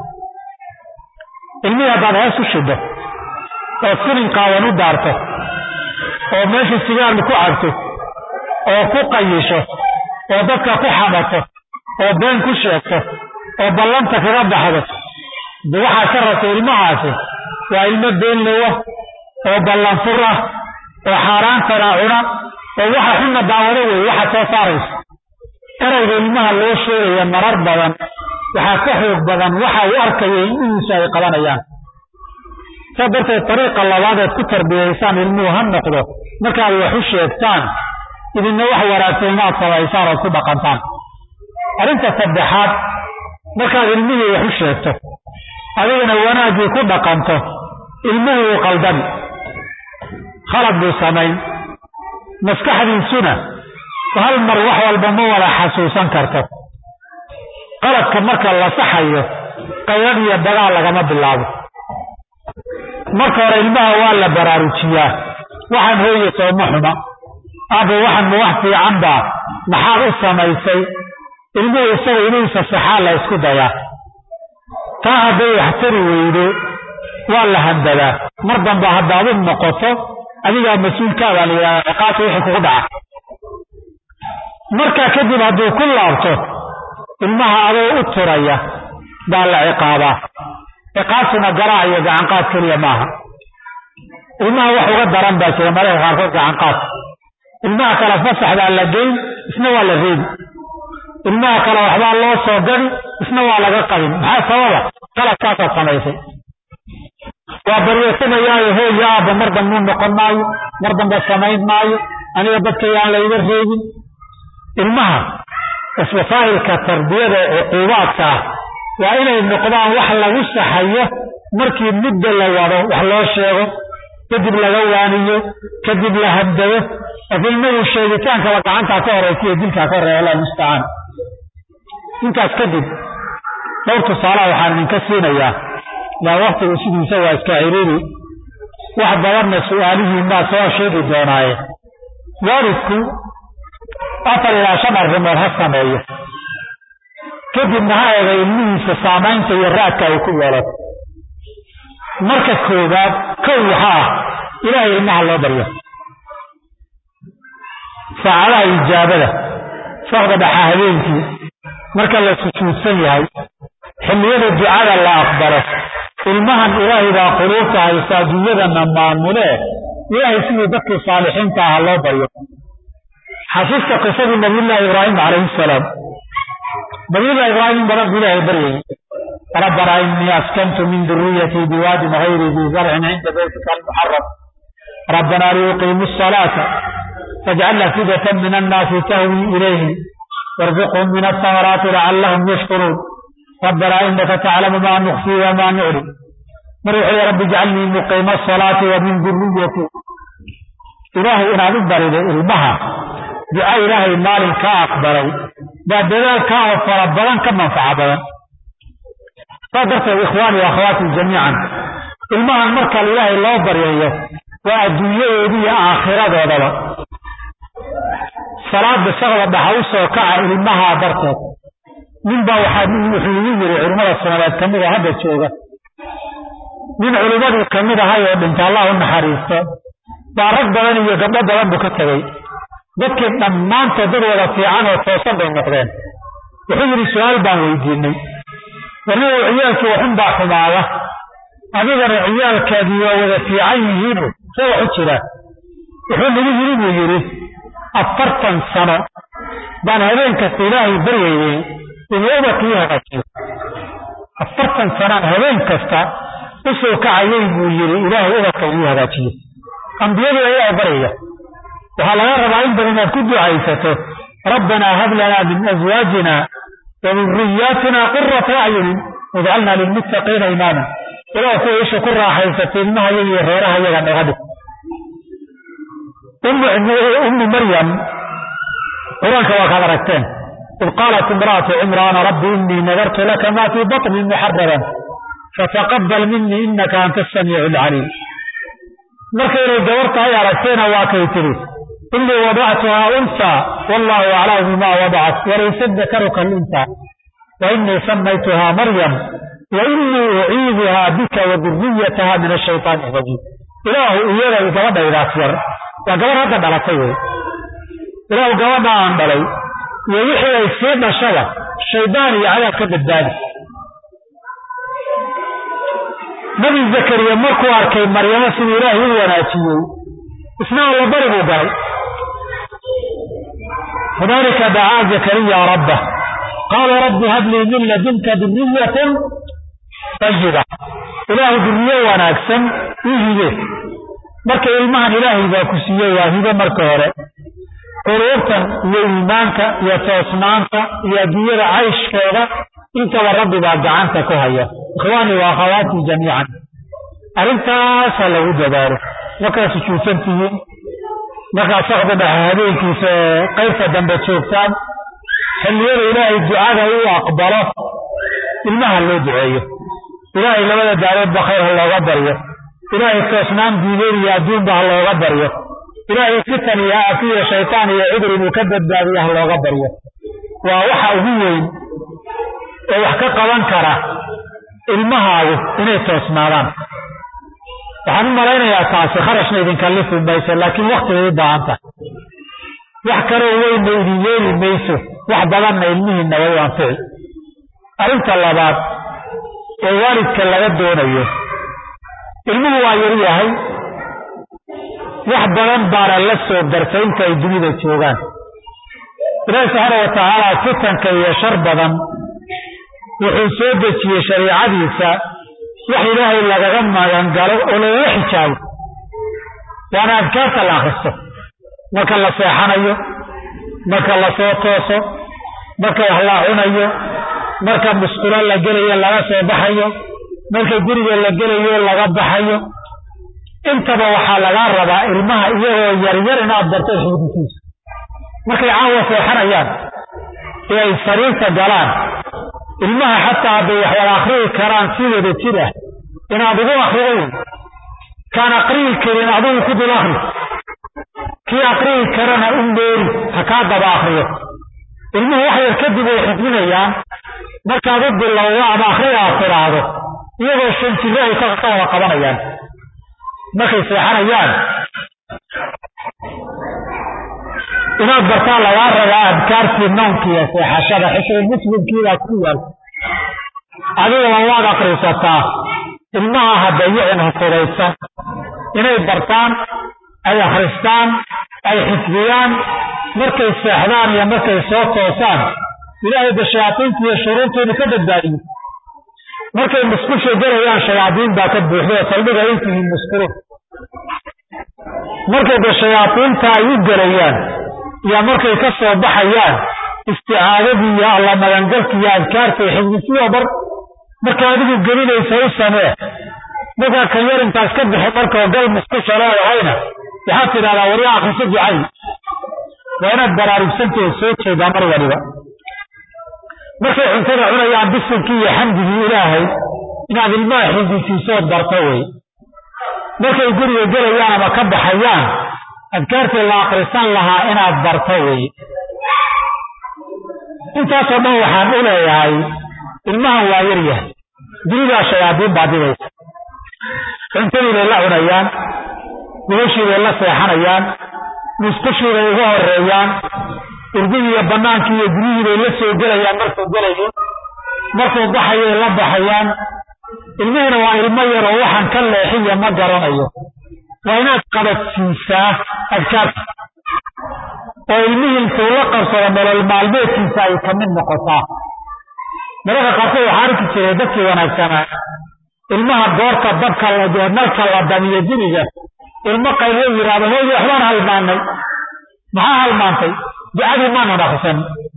ilmihii haddaad hees u shido oo silin qaawan u daarto oo meesha sigaarlu ku cabto oo ku qayisho oo dadka ku xamato oo been ku sheegto oo ballanta kaga baxdo de waxaa ka rabta ilmahaasi waa ilmo beenlowa oo ballanfur ah oo xaaraantana cuna oo waxa xunna daawado wey waxa soo saaraysa erayga ilmaha loo sheegaya marar badan waxaa ka xoog badan waxa uu arkaya ilmihiisu ay qabanayaan saa darteed dariiqa labaadeed ku tarbiyaysaan ilmuhu ha noqdo markaad wax u sheegtaan idinna wax wanaagsan inaad samaysaan ood ku dhaqantaan arrinta saddexaad markaad ilmihii wax u sheegto adigana wanaaggii ku dhaqanto ilmuhu wuu qaldami khalad buu samayn maskaxdiisuna hal mar wax walba ma wada xasuusan karto qaladka marka la saxayo qaylad iyo dagaal lagama bilaabo marka hore ilmaha waa la baraarujiyaa waxaan hooye sooma xuma aba waxan ma wax fiican baa maxaad u samaysay ilmuhu isaga inuusa saxaa la isku dayaa taa hadday wax tari weydo waa la handadaa mar damba haddaad u noqoto adigaa mas-uulkaabaa la yidhahdaa ciqaabta wixii kugu dhaca markaa kadib hadduu ku laabto ilmaha adoo u turaya baa la ciqaabaa ciqaabtuna garaac iyo gacanqaad keliya maaha ilmaha wax uga daran baa jira mararka qaarkood gacanqaad ilmaha kale fasaxdaa la geyn isna waa la reebi ilmaha kale waxbaa loo soo gadi isna waa laga qabin maxaa sababa qaladkaasaad samaysay waa baryeesanayaayo hooyo aabba mar dambuu noqon maayo mar dambe samayn maayo aniga dadka yaan layga reebin ilmaha wasaa'ilka tarbiyada ee cuquubaadka ah waa inay noqdaan wax lagu saxayo markii muddo la wado wax loo sheego kadib laga waaniyo kadib la habdado laakiin ilmahu sheegitaankaba gacantaa ka horeysiyo dilkaa ka horreeya allah mustacaan intaas kadib dhowr tusaalaha waxaan idinka siinayaa yaa waktigu sidiisa waa iska ciriiri wax badanna su-aalihiin baa soo sheegi doonaaye waalidku afar ilaa shan arrimood ha sameeyo kadibna ha eega ilmihiisa saamaynta iyo raadka ay ku yeelato marka koowaad kow waxaa ah ilaahay ilmaha loo baryo saacadaha ijaabada saqda dhaxa habeenkii marka la sujuudsan yahay xilliyada ducada la aqbalo ilmahan ilaahay baa quluubta haysta adduunyadana maamulee ilaahay sidii dadkii saalixiinta aha loo baryo xasuusta qisadii nabiyullaahi ibraahim calayhi salaam nabiyullahi ibraahim badan buu ilaahay baryayay ربنا إني أسكنت من ذريتي بواد غير ذي زرع عند بيتك المحرم ربنا ليقيموا الصلاة فاجعل أفئدة من الناس تهوي إليهم وارزقهم من الثمرات لعلهم يشكرون ربنا إنك تعلم ما نخفي وما نعلم نروح يا رب اجعلني مقيم الصلاة ومن ذريتي إلهي إن عدد بريد المها دعاء إلهي مال كأقبري بعد ذلك فربنا كم منفعة بدن saa darteed ikhwaani wa akhwaati jamiican ilmahan marka ilaahay loo baryayo waa adduunyadoodi iyo aakhiradoodaba salaada shaqda dhaxa u soo kaca ilmahaa darteed ninbaa waxaa wuxuu igu yiri culimmada soomaaliyeed ka mid oo hadda jooga nin culimmadii ka mid ahay oo dhinta allah u naxariisto baa rag badan iyo gabdho badan buu ka tegey dadkii dhammaantood dad wada fiican oo toosan bay noqdeen wuxuu yidhi su-aal baan weydiinay warniga ciyaalkii waxun baa xumaada adigana ciyaalkaadii waa wada fiican yihiinu see wax u jiraan wuxuu nagu yiri buu yidhi afartan sano baan habeen kasta ilaahay baryaynay inuu ubadkii hagaajiyo afartan sanaan habeen kasta usoo kacayay buu yidhi ilaahay ubadka inuu hagaajiyo ambiyadu ayaa baryaya waxaa laga rabaa in badan inaad ku ducaysato rabbanaa hab lanaa min aswaajina wa duriyaatina qurata acyunin wajcalnaa lilmuttaqiina imaama ilaah kuwa isha ku raaxaysata ilmahayaga iyo reerahayaga naga dhig ummu maryam qur-aanka waa kaad aragteen id qaalat imra'atu cimraana rabbi inii nadartu laka maa fii baطni muxararan fataqabal minii inaka anta asamiicu alcaliim markaynay gabartahay aragteena waa kay tidhi inii wadactuhaa unsaa wallahu aclamu bima wadacat walaysa dakaru kalunsaa wa inii samaytuhaa maryam wa inii uciiduhaa bika wa duriyataha min ashayطaani arajiim ilaahu iyada gabadhaydaas yar waa gabar hadda dhalatay wey ilaahu gabadha aan dhalay iyo wixii ay sii dhashada shaydaan iyo cadaab ka badbaadi nabi zakariya markuu arkay maryamo siduu ilaahay u wanaajiyey isna alla bari buu galay hunaalika dacaa zakariya rabbah qaala rabbi hablii min ladunka duriyatan tayiba ilaahu duriyo wanaagsan ii hibe marka ilmahan ilaahay baa ku siiyey waa hibe marka hore quruurtan iyo iimaanka iyo toosnaanta iyo adduunyada cayshkeeda intaba rabbi baa gacanta ku haya ikhwaanii wa akhawaatii jamiican arrintaasa lagu dadaalo markaad sujuudsan tihiin markaad socda dhexe habeenkiisa qaybta dambe joogtaan xilliyada ilaahay ducada uu aqbalo ilmaha loo duceeyo ilaahay labada daaroodba khayr ha looga baryo ilaahay toosnaan diideen iyo adduunba ha looga baryo ilaahay fitan iyo aafiyo shaytaan iyo cudur inuu ka badbaadiyo ha looga baryo waa waxa ugu weyn oo wax ka qaban kara ilmahaagu inay toosnaadaan waxaan u malaynayaa taasi kharashna idin kallifi mayso laakiin waktigay u baahan tahay wax kaloo weynna idin yeeli mayso wax badanna ilmihiinna way u anfici arrinta labaad oo waalidka laga doonayo ilmuhu waa yar yahay wax badan baana la soo dartay inta ay dunida joogaan ilaahi subxaana wa tacaala fitanka iyo shar badan wuxuu soo dejiyey shariicadiisa wax ilaahay lagaga magangalo oo lagaga xijaabo waana adkaarta la akhristo marka la seexanayo marka la soo tooso marka wax la cunayo marka musqulo la gelayo laga soo baxayo marka guriga la gelayo laga baxayo intaba waxaa lagaa rabaa ilmaha iyagoo yaryar inaad barto xifdisiisa markay caawa seexanayaan ee ay sariirta galaan ilmaha xataa hadday wax wada akhriyi karaan si wada jir ah inaad ugu akhrido wey kaan aqriyi karin adigu ku dul akhri kii aqriyi karana u meeri ha kaa daba akhriyo ilmuhu wax yar kadib way xifdinayaan markaad u bilowdo ama akhriga aad tidhaahdo iyagoo shan jiro ay ka wada qabanayaan markay seexanayaan inaad bartaa lagaa rabaa adkaartii noonkiiyo seexashada xisbi muslimkiibaa ku yaal adigaba waad akrisataa ilmaha hadayicin hufudaysan inay bartaan ay akhristaan ay xifdiyaan markay seexdaan iyo markay soo toosaan ilaahay ba shayaatiinta iyo shuruurtoodu ka badbaadiyo markay musqusha gelayaan shayaadiin baa ka buuxda saldhiga intihiin musqulun markay da shayaadiinta ay u gelayaan iyo markay ka soo baxayaan isticaadadii iyo alla magangalka iyo adkaarta iyo xifdisiyo bar marka adigu gelinaysa u samee markaa kan yar intaas ka bixi markao gal musqusha leedahayna waxaad tidhahdaa wari akriso ducay waa inaad baraarugsanteed soo jeedaa mar waliba markay cuntada cunayaan bisilkii iyo xamdigii ilaahay inaad ilmaha xifdisiisood barto wey markay guriga gelayaan ama ka baxayaan adkaartii la akrisan lahaa inaad barto wey intaasoo dhan waxaan u leeyahay ilmahan waa yar yahay dunidaa shayaadiin baa dibaysa cuntadii bay la cunayaan gubashii bay la seexanayaan musqushii bay uga horeeyaan irdidii iyo bannaankii iyo guryihii bay la soo gelayaan markuu gelayo markuu baxayay la baxayaan ilmihiina waa ilmo yar oo waxaan ka leexiya ma garanayo waa inaad qabadsiisaa adkaarta oo ilmihii intuu la qabsado nolol maalmeedkiisa ay ka mid noqotaa mararka qaarkood waxaa arki jiray dadkii wanaagsanaa ilmaha goorta dabka nalka la damiyo guriga ilmo qaylo yidhaahdo hooyi waxbaan halmaanay maxaa halmaantay ducadii maanan akrisan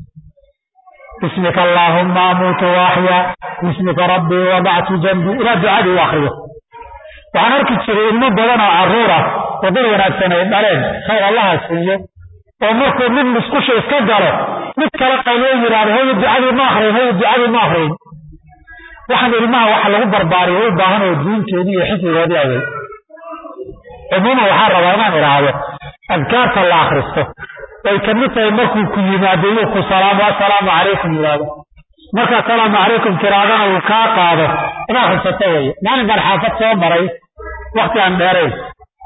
bismika allaahumma amuutu waaxyaa bismika rabbii wadactu jambii ilaa ducadii u akriyo waxaan arki jiray ilmo badan oo carruura oo dad wanaagsan ay dhaleen khayr allaha siiyo oo markuu mid musqusha iska galo mid kale qayloo yidhaahdo hooyi ducadii ma akriyin hooyi ducadii ma akriyin waxaan ilmaha waxa lagu barbaariyo u baahan oo diinteedii iyo xifdigoodii awey cumuuman waxaa rabaa inaan idhaahdo adkaarta la akristo ay ka mid tahay markuu ku yimaado inuu ku salaamo assalaamu calaykum yidhaahdo marka assalaamu calaykum tiraadana uu kaa qaado in akrisato weye maalin baan xaafad soo maray wakti aan dheerayn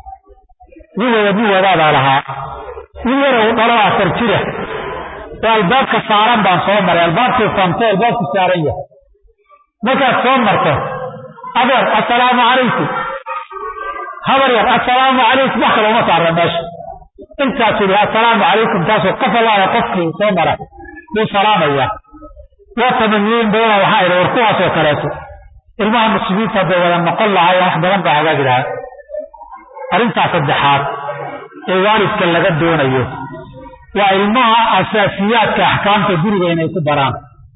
nin wada nin wadaadaa lahaa nin yara uu dhalo afar jira oo albaabka saaran baan soo maray albaabkii fanto albaabku saaran yahay markaad soo marto adeer assalaamu calaykum habar yar assalaamu calaykum wax kale uma saarna meesha intaas yidhi assalaamu calaykum taasoo qof allaha qofkii soo mara buu salaamayaa waa tamaniyeyn badana waxaa idhi war kuwaasoo kaleeto ilmaha muslimiinta hadday wada noqon lahaayeen wax badan baa hagaagi lahaa arrintaa saddexaad ee waalidka laga doonayo waa ilmaha asaasiyaadka axkaamta guriga inay ku baraan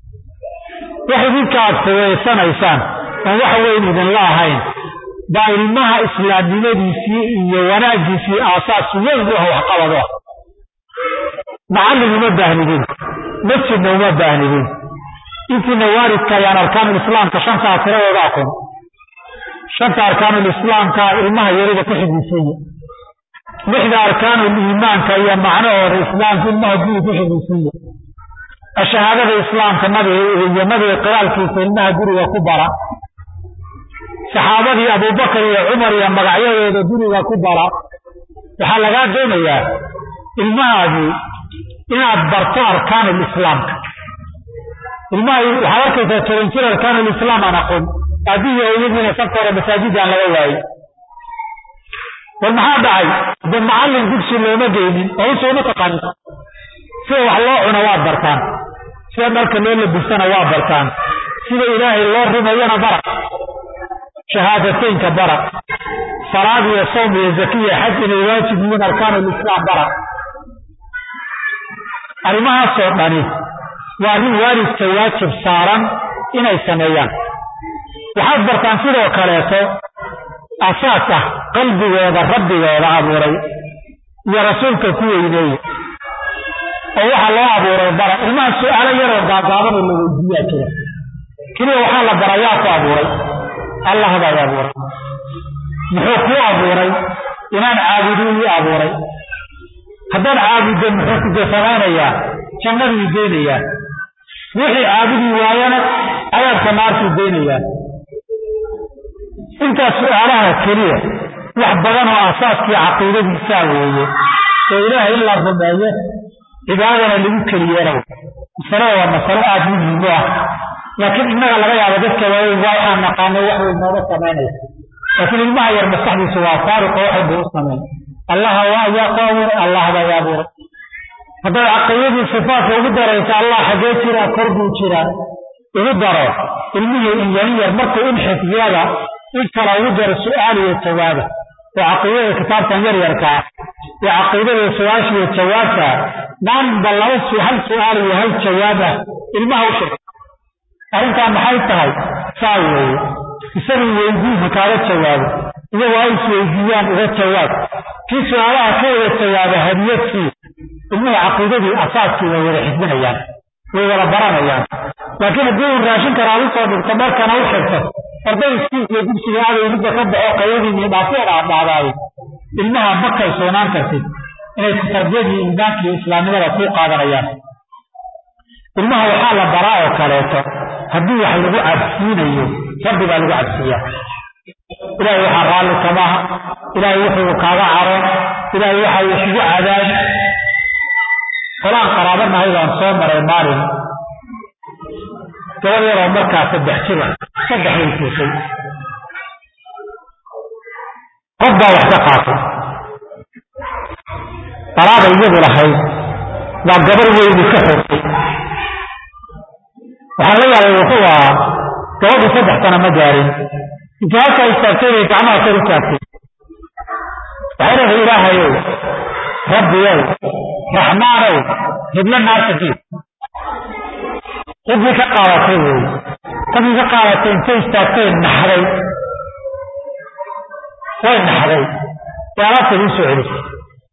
wax idinka aad fugeysanaysaan oon wax weyn idinla ahayn baa ilmaha islaamnimadiisii iyo wanaagiisii aasaas weyn u ah waxqabado ah macallin uma baahnidin masjidna uma baahnidin intiina waalidka ayaan arkaanulislaamka shantaa tiradooda aqoon shanta arkaanulislaamka ilmaha yarida ku xidhiisanya lixda arkaanuliimaanka iyo macnahooda islaamka ilmaha guriga ku xidhiisanya ashahaadada islaamka nabiga iyo nabiga qiraalkiisa ilmaha guriga ku bara saxaabadii abubakar iyo cumar iyo magacyadooda guriga ku bara waxaa lagaa doonayaa ilmahaadii inaad barto arkaanulislaamka ilmaha waxaad arkaysaa toban jir arkaanulislaam aan aqoon aabbihi hooyadiina safka hore masaajidaan laga waayey war maxaa dhacay de macallin dugsi looma geynin oo usooma taqaanin sida wax loo cuno waad bartaan sida dharka loo labisana waa bartaan sida ilaahay loo rumayana bara shahaadateynka bara salaad iyo sawm iyo zakiya xaj inay waajib yihiin arkaanulislaam bara arrimahaasoo dhani waa arrin waalidka waajib saaran inay sameeyaan waxaad bartaan sidoo kaleeto asaas ah qalbigooda rabbigooda abuuray iyo rasuulka ku weyneeye oo waxaa loo abuuray bara ilmaha su-aalo yaroo gaagaabanoo la weydiiyaa jira keliya waxaa la bara yaa ku abuuray allah baa i abuuray muxuu kuu abuuray inaan caabudu ii abuuray haddaad caabuddo muxuu kude samaynayaa jannaduu geynayaa wixii caabudi waayana cadaabka naartuu geynayaa intaas su-aalaha keliya wax badan oo asaaskii caqiidadiisaa weeye oo ilaahay in la rumeeyo cibaadana lagu keliyeena masalada waa masalo aada muhiim u ah laakiin innaga laga yaabo dadka waaweyn waa inaan naqaano wax weyn nooga samaynaysa laakiin ilmaha yar maskaxdiisu waa faariqo waxay buu u samayn allaha waa yaa ku abuuray allah baa i abuuray haddaad caqiidadii sifaatka ugu daraysa allah xaggee jiraa kor buu jiraa ugu daro ilmihii inyanin yar markuu in xifdiyada in kale ugu daro su-aal iyo jawaaba oo caqiidada kitaabkan yar yarkaa iyo caqiidada su-aasha iyo jawaabta maanba laba hal su-aal iyo hal jawaab ah ilmaha u sheeg arrintaa maxay tahay saa weeye isagu weydiinha kaaga jawaabo iyagu ay isweydiiyaan uga jawaab kii su-aalaha ka wada jawaaba hadiyadkii ilmuhu caqiidadii asaaskii way wada xifdinayaan way wada baranayaan laakiin haddii uu raashin kara ad usoo dhigto markana u xirto arday iskiis iyo dugsiga aday midda ka baxo qayadiini dhaafyo dhaadhaadaaye ilmaha ma kalsoonaan kartid inay tarbiyadii iimaanka iyo islaamnimada ku qaadanayaan ilmaha waxaa la baraa oo kaleeto haddii wax lagu cabsiinayo rabbi baa lagu cabsiiyaa ilaahay waxaa raalli kamaha ilaahay wuxuu kaaga caroon ilaahay waxa uu kugu cadaabi qolaan qaraabanahay baan soo maray maalin gabad yaroo markaa saddex jira saddex way fuushay qof baa wax ka qaatay dalaada iyadu lahayd waa gabar weyni ka xogtay waxaa laga yaabay wuxuu ahaa gabadhu saddex sana ma gaarin intii halkaa istaagtay bay gacmaha kor u taagtay waxay leedahay ilaahayow rabbiyow raxmaanow hiblo naarta diid cidii ka qaadatay wey qadii ka qaadatay intay istaagtay naxday way naxday ee alaabta ii soo celisay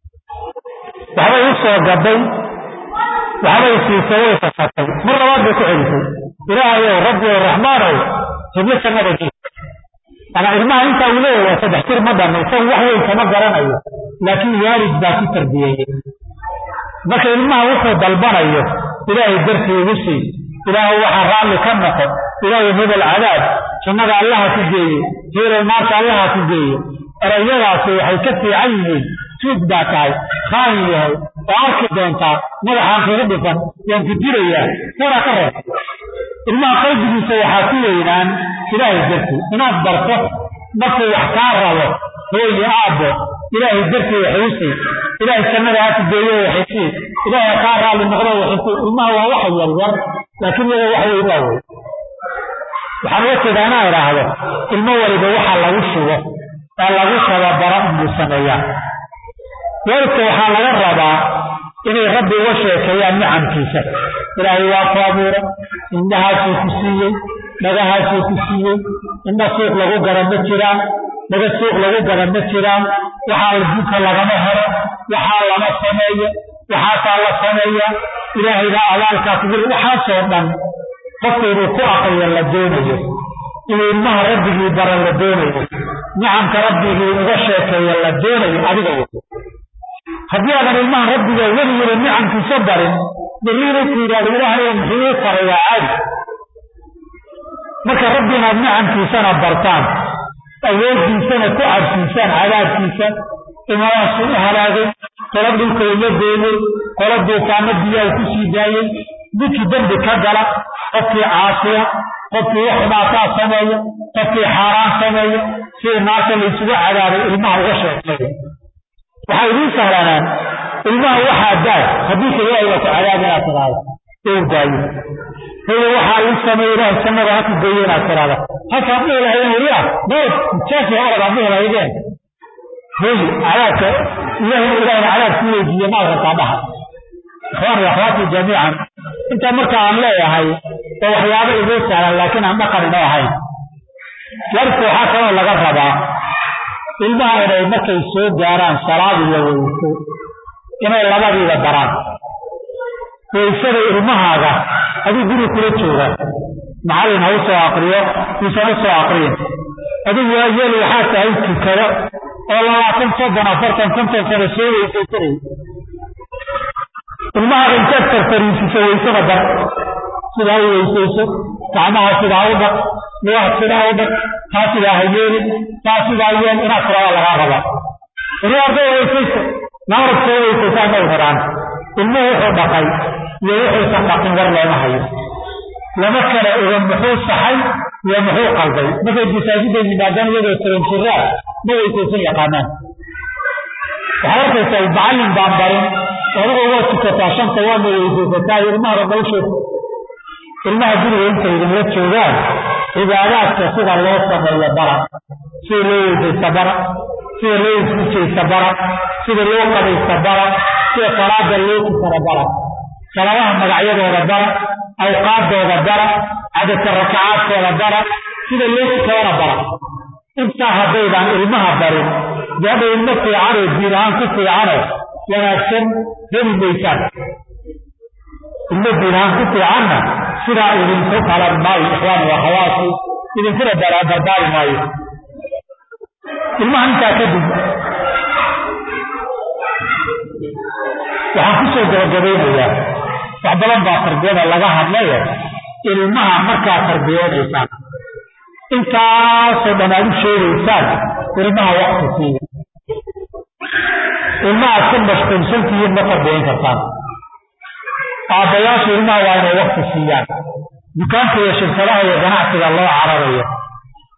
waxbay u soo gaday waxbay siisay way sasatay mar labaad bay ku celisay ilaahayow rabbiyow raxmaanow hiblo jannada diid ama ilmaha intaa uu leeyahay waa saddex jir ma dhanna isagu wax weyn kama garanayo laakiin waalid baa ku tarbiyeeyey marka ilmaha wuxuu dalbanayo ilaahay dartii igu sii ilaahu waxaa raalli ka noqo ilaahu hebel cadaab jannada allaha ku geeye heelow naarta allaha ku geeye erayadaasi waxay ka fiican yihiin tuug baa tahay khaayin yahay oo arki doontaa madaxaan kaga dhifan waan ku dirayaa kuwana ka reeb ilmaha qalbigiisa waxaa ku weynaan ilaahay dartii inaad barto markuu wax kaa rabo hooyo aabbo ilaahay dartii waxaysii ilaahay jannada ha ku geeyo waxaysii ilaahay kaa raalli noqdo waxaysii ilmaha waa waxa yaryar laakiin iyaga wax weyn waa wey waxaan uga jeedaa inaan idhaahdo ilmo waliba waxa lagu shugo ee lagu tababaro inuu sameeyaa waalidka waxaa laga rabaa inay rabbi uga sheekeeyaan nicamkiisa ilaahay waa ku abuuray indhahaasuu ku siiyey dhagahaasuu ku siiyey indha suuq lagu gada ma jiraan dhaga suuq lagu gada ma jiraan waxaa adduunka lagama helo waxaa lama sameeyo waxaasaa la sameeyaa ilaahayna abaalkaa kugu waxaasoo dhan qofka inuu ku aqriyo la doonayo inuu ilmaha rabbigii bara la doonayo nicamka rabbigii uga sheekeeyo la doonayo adiga w haddii aadan ilmaha rabbiga weligiiba nicamkiisa barin berri inuu ku yidhahdo ilaahayo muxuu ii faray waa caadi marka rabbi inaad nicamkiisana bartaan awooddiisana ku cabsiisaan cadaabkiisa imadaasuu u halaagay qola dhulka ula deeyey qola duufaano biyaa ku sii daayey ninkii dembi ka gala qofkii caasiya qofkii wax xumaataa sameeya qofkii xaaraan sameeya sidii naarta laysugu cadaabay ilmaha uga sheekeeya waxaa idiin sahlanaan ilmaha waxaa daad haddii ka ilaahay baa ku cadaab inaad tidhaahdo ou daayo haya waxaa ii sameeya ilaahay jannada ha ku geeyo inaad tidhaahdo halkaan dhihi lahaydeen weliya dood jeefi oradaan dhihi lahaydeen hoyi cadaabka ilahay ilahayna cadaab ku weydiiye maad rabtaa dhaha ikhwaani akhwaati jamiican intaa marka aan leeyahay oo waxyaabo idoo sahlan laakiin aan dhaqan inoo ahayn warka waxaa kaloo laga rabaa ilmaha inay markay soo gaaraan salaad iyo weyso inay labadiiba daraan waysada ilmahaaga aduu guri kula jooga macallin ha u soo aqriyo uusan u soo aqriyin adigu waa yeel waxaa tahay tukado oo labaatan soddon afartan konton sano soo weysaysanay ilmahaaga intaad farfariisiso waysada dar sidaa u weysayso gacmaha sidaa u dhaq lugaha sidaa u dhaq taa sidaa ha yeelin taa sidaa yeel inaad tirada lagaa raba riyaarda weysayso naarad soo weysaysaa may rabaan ilmuhu wuxuu dhaqay iyo wuxuusan dhaqin war looma hayo lama kala oga muxuu saxay iyo muxuu qalday markay masaajidda yimaadaan iyadoo taranjiraa ma weysaysan yaqaanaan waxaad arkaysaa macallin baan barin adiga waa tukataa shanta waadna weysaysataa ilmaha rabawsheed ilmaha guriga intay idinla joogaan cibaadaadka sida loo sameeyo bara sida loo weysaysta bara sida loo isujaysta bara sida loo qabaysta bara sida salaada loo tukana bara salaadaha magacyadooda bara awqaaddooda bara cadadka rakacaadkooda bara sida loo tukadana bara intaa haddaydaan ilmaha barin gaadha ilmo fiicanoo diin ahaan ku fiicano wanaagsan heli maysaan ilmo diin ahaan ku fiicanna sidaa idinku qalan maayo ixwaan waa hawaasi idinkuna dardaari maayo ilmaha intaa kadib waxaan kusoo gabagabaynayaa wax badan baa tarbiyada laga hadlayo ilmaha markaa tarbiyoonaysaan intaasoo dhan aad u sheegaysaan ilmaha wakti siiya ilmahaad ku mashquulsantihiin ma tarbiyayn kartaan aabbayaashu ilmaha waa inay wakti siiyaan dukaanka iyo shirkadaha iyo ganacsiga loo cararayo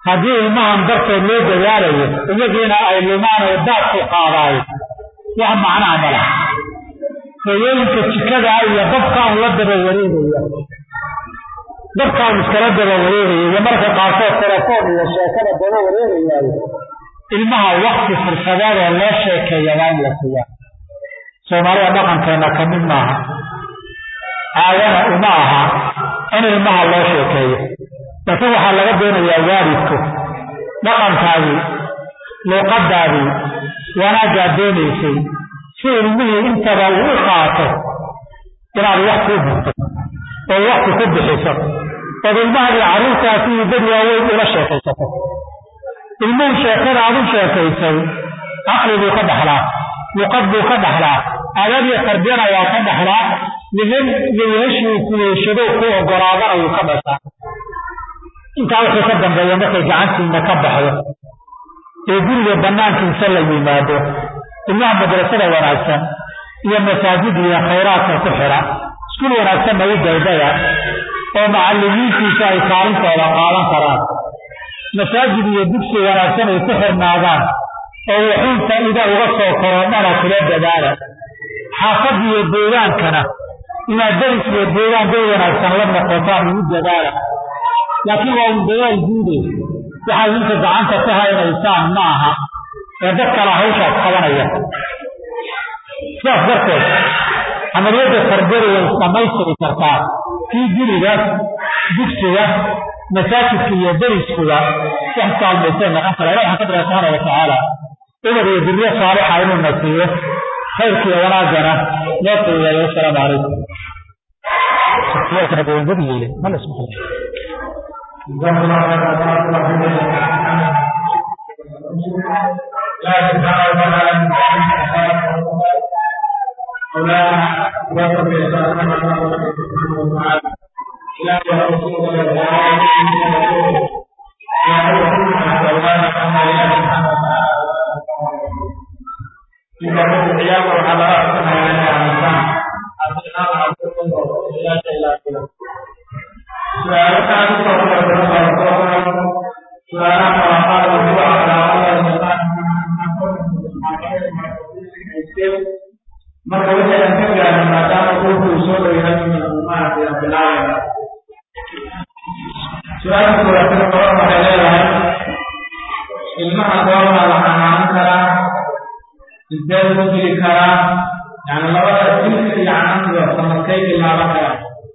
haddii ilmahan darteed loo dadaalayo iyagiina ay lumaan oo daadku qaadaayo wax macnaha ma laha hooyooyinka jikada iyo dabkaan la daba wareegaya dabkaan iskala daba wareegaya iyo marka qaarkood telefoon iyo sheekada daba wareegayaayo ilmaha wakti fursadeedoo loo sheekeeya waa in la siiyaa soomaalida dhaqankeena ka mid maaha caadana uma aha in ilmaha loo sheekeeyo laakiin waxaa laga doonayaa waalidku dhaqankaadii luuqadaadii wanaaggaad doonaysay si ilmihii intaba uu u qaato inaad wakti u hurto oo wakti ku bixiso ood ilmahadii carruurtaasi iyo dad waaweyn ula sheekaysato ilmuhu sheekada aad u sheekaysay caqli buu ka dhaxlaa luqad buu ka dhaxlaa adab iyo tarbiyana waa ka dhaxlaa nihin iyo weheshii kuweeshado ku ogolaadana wuu ka dhashaa intaa wixii ka dambeeya markay gacantiina ka baxdo ee guriga banaankiisa la yimaado ilmaha madrasada wanaagsan iyo masaajid iyo khayraadka ku xidha iskuul wanaagsanna u daydaya oo macallimiintiisa ay kaalintooda qaadan karaan masaajid iyo dugsi wanaagsan ay ku xirnaadaan oo wuxuunta ida uga soo korodhana kula dadaala xaafad iyo deegaankana inaad deris iyo deegaan day wanaagsan la noqotaan ugu dadaala laakiin waa un dadaal guude waxaad inta gacanta ku haynaysaan ma aha ee dad kale hawshaas qabanaya sidaas darteed camaliyadda tarbiyada way isdhamaystiri kartaa kii guriga dugsiga masaajidka iyo deriskuga wax kaalmaysay noqon kara ilahi waxaan ka barya subxaana watacaala umar iyo duriye saalixa inuu na siiyo khayrkiiyo wanaagana loo qiimeeyo wasalaamu calaykum marka wixii aan ka gaarno maadaama ruuxuu soo dhowyahayna maaragtay aan bilaabaya su-aasha koowaatana qoran waxay leedahay ilmaha goormaa la xanaanan karaa sidee lagu dili karaa yani labada dilka iyo canantiga sanadkay bilaaban karaa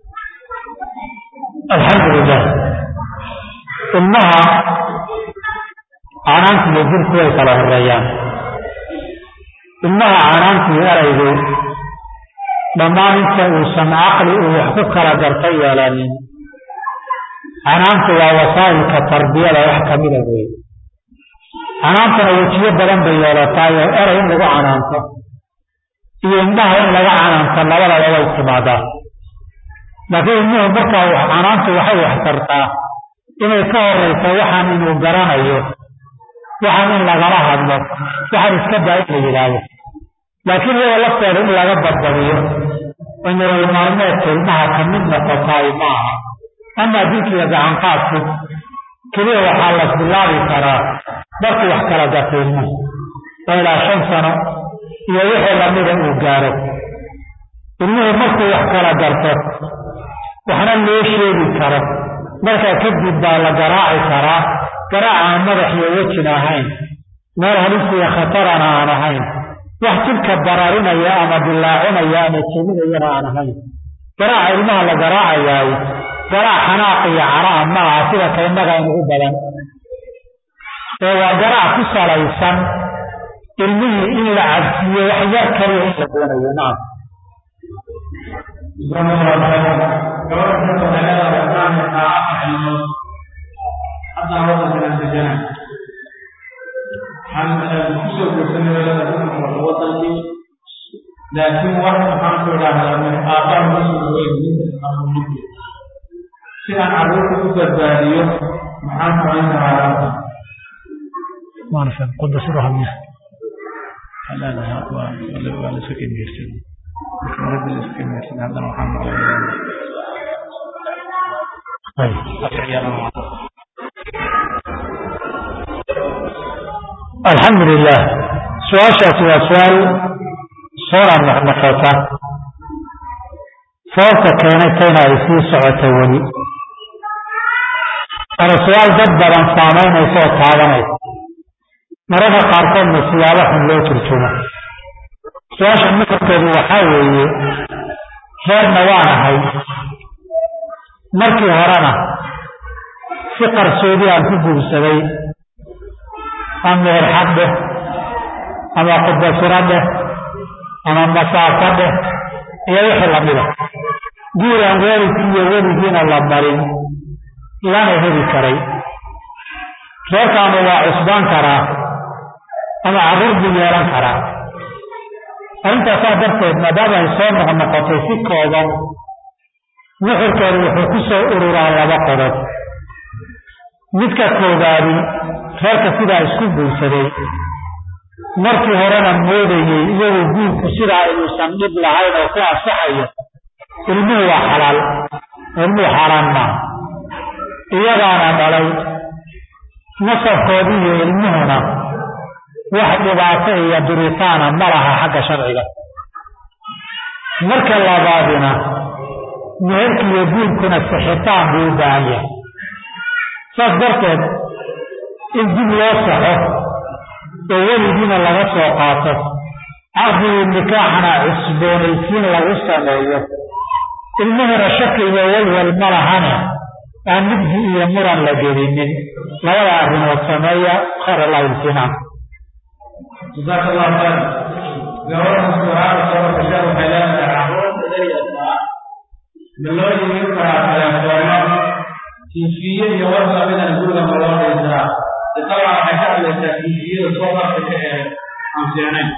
alxamdulilah ilmaha canaanti iyo dilku way kala horeeyaan ilmaha canaantii eraygu dhammaan inta uusan caqli uu wax ku kala garta yeelanin canaantu waa wasaa'ilka tarbiyada wax kamida wey canaantana wejiyo badan bay yeelataa oo eray in lagu canaanto iyo indhaha in laga canaanto labadaba way timaadaa laakiin ilmuhu markaa canaantu waxay wax tartaa inay ka horeyso waxaan inuu garanayo waxaan in lagala hadlo waxaan iska daa in la yidhaahdo laakiin iyada lafteeda in laga badbadiyo oo nolol maalmeedka ilmaha ka mid noqotaay maaha amaa dilkiiga gacanqaadku keliya waxaa la bilaabi karaa markuu wax kala gato ilmuhu oo ilaa shan sano iyo wixii lamida uu gaaro ilmuhu markuu wax kala garto waxna loo sheegi karo markaa kadib baa la garaaci karaa garaac aan madax iyo wejin ahayn meel halisiya khatarana aan ahayn wax jidhka bararinaya ama dilaacinaya ama jebinayana aan ahayn garaaca ilmaha la garaacayaay garaac xanaaq iyo caraa ma aha sida kaynaga inugu badan ee waa garaac ku salaysan ilmihii in la cabsiiyo wax yar kaliya in la doonayo nacam haddana wadankan degana waxaan kusoo guursanay wadankii laakiin wax maxaan ku idhaahdaa aabbaha masuu dhaweyn si aan carruurta u badbaadiyo maxaan samayn karaa waan faham qudda sida hadna لا لا ولا ولا سكن يرسل مرد سكن يرسل هذا محمد ayib alxamdu lilah su-aashaasi waa su-aal soona noqnoqota sababta keenaytayna ay sii socota weli waana su-aal dad badan saamaynaysa oo taabanaysa mararka qaarkoodna siyaabo xun loo turjumo su-aasha nuxurkeedu waxaa weeye reerna waan ahay markii horena si qarsoodi aan ku guursaday ama meherxad dheh ama qudbasiro dheh ama masaafo dheh iyo wixii lamida guur aan waalidkii iyo weligiina la marin lana heli karay reerkaanu waa cusbaan karaa ama carruur buu yeelan karaa arrintaasaa darteed maadaama ay soo noqnoqotay si kooban nuxurkeedu wuxuu ku soo ururaa laba qodob midka koobaadi reerka sidaa isku guursaday markii horena moodayey iyagoo guurku sidaa inuusan dhib lahayn oo ku ansaxayo ilmuhu waa xalaal ilmuhu xaaraan maaha iyagaana dhalay nasabkoodii iyo ilmuhuna wax dhibaato iyo duritaana ma laha xagga sharciga marka labaadina meherki iyo guurkuna sixitaan buu u baahan yahay saas darteed in dib loo saxo oo weligiina laga soo qaato caqdigii nikaaxana cusboonaysiin lagu sameeyo ilmuhuna shaki iyo walwal ma lahane aan mugdi iyo muran la gelinin labada arrimood sameeya khayr allah iltinaan jazaaka allahu khayr gabadha suaal soo gasha waxay leedahay carruurta dayartaa ma loo yimin karaa teleefoono tiifiye iyo wasabidan guriga ma loo dhaysaa dabcan waxay ka hadlaysaa tiifiyada soo qarka ee aan fiicnayn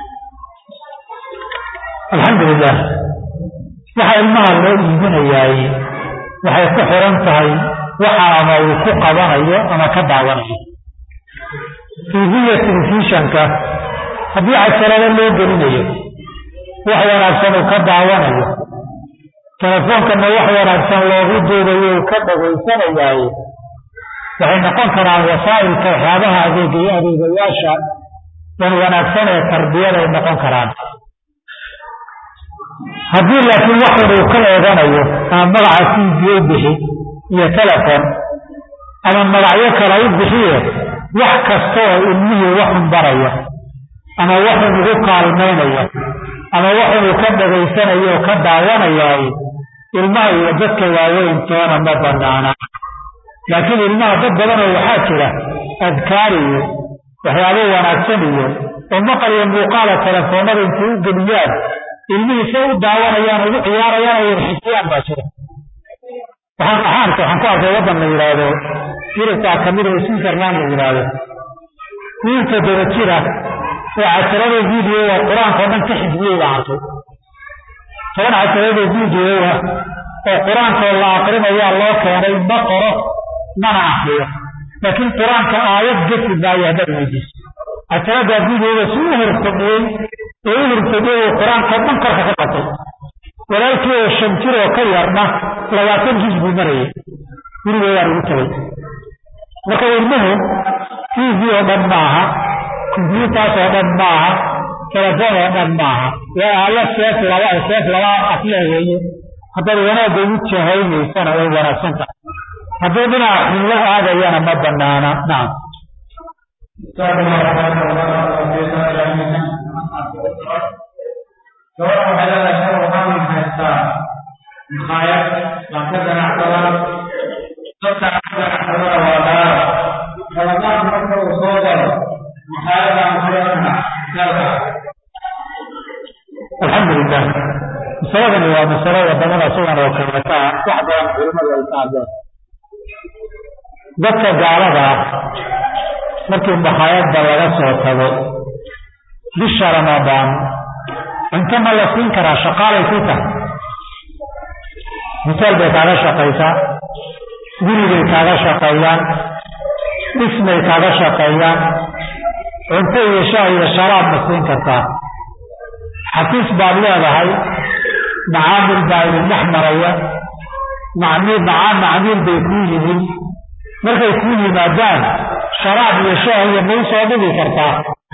alxamdulilah waxa ilmaha loo iibinayaay waxay ku xiran tahay waxa ama uu ku qabanayo ama ka daawanayo tiifiya telefishanka haddii casharado loo gelinayo wax wanaagsan uu ka daawanayo telefoonkana wax wanaagsan loogu duubayo uu ka dhagaysanayaaye waxay noqon karaan wasaa'ilka waxyaabaha adeega adeegayaasha wan wanaagsan ee tarbiyaday noqon karaan haddii laakiin waxun uu ka eeganayo ama magaca tiibiye u bixi iyo telefon ama magacyo kale u bixiye wax kasta oo ilmihii waxun baraya ama waxun ugu kaalmaynaya ama waxun uu ka dhagaysanayo oo ka daawanayaay ilmaha iyo dadka waaweyn toona ma banaana laakiin ilmaha dad badanoo waxaa jira adkaar iyo waxyaabo wanaagsan iyo oo maqal iyo muuqaala telefoonada intay u geliyaan ilmihii say u daawanayaan ugu ciyaarayaan oo warxisiyaan baa jira waxaan axaanka waxaan ku arkay waddan la yidhaahdo yurubtaa kamid oo switzerland la yidhaahdo wiil toddoba jira oo casharada videoga qur-aanka oo dhan ka xifdiyey baan arkay toban casharada videoga oo qur-aankoo la akrinayaa loo keenay ma qoro mana akriyo laakiin qur-aanka aayad gesi maayo haddaad weydiiso casharada videoga si u horfadhiyey oo u horfadhiyey oo qur-aankao dhan korka ka batay walaalkii oo shan jir oo ka yarna labaatan juz buu marayay guriga waan ugu tagay marka ilmuhu tv oo dhan maaha combyutaas oo dhan maaha telefoon oo dhan maaha waa aala seef laba seef laba afle weeye haddaad wanaagga ugu jahaynaysana way wanaagsan tahay hadduu dhinaca xun la aadayana ma banaana nacam gabadha waxay leedahay shar waxaan haystaa maqaayad baan ka ganacsadaa dadka ganacsadana waa gaara ramadaanka marka uu soo galo maqaayadaan kuleedaha galka alxamdulilah masaladani waa masalo wadamada sidan oo kaleeta ah wax badan culimadu ay ka hadleen dadka gaalada ah markii maqaayadda laga soo tago bisha ramadaan cunto ma la siin karaa shaqaalay ku tahay misaal bay kaaga shaqaysaa guribay kaaga shaqeeyaan dhismay kaaga shaqeeyaan cunto iyo shaah iyo sharaab ma siin kartaa xafiis baad leedahay macaamil baa idin dhex maraya macmiil macaa macmiil bay kuu yihiin markay kuu yimaadaan sharaab iyo shaah iyo mau soo dhigi kartaa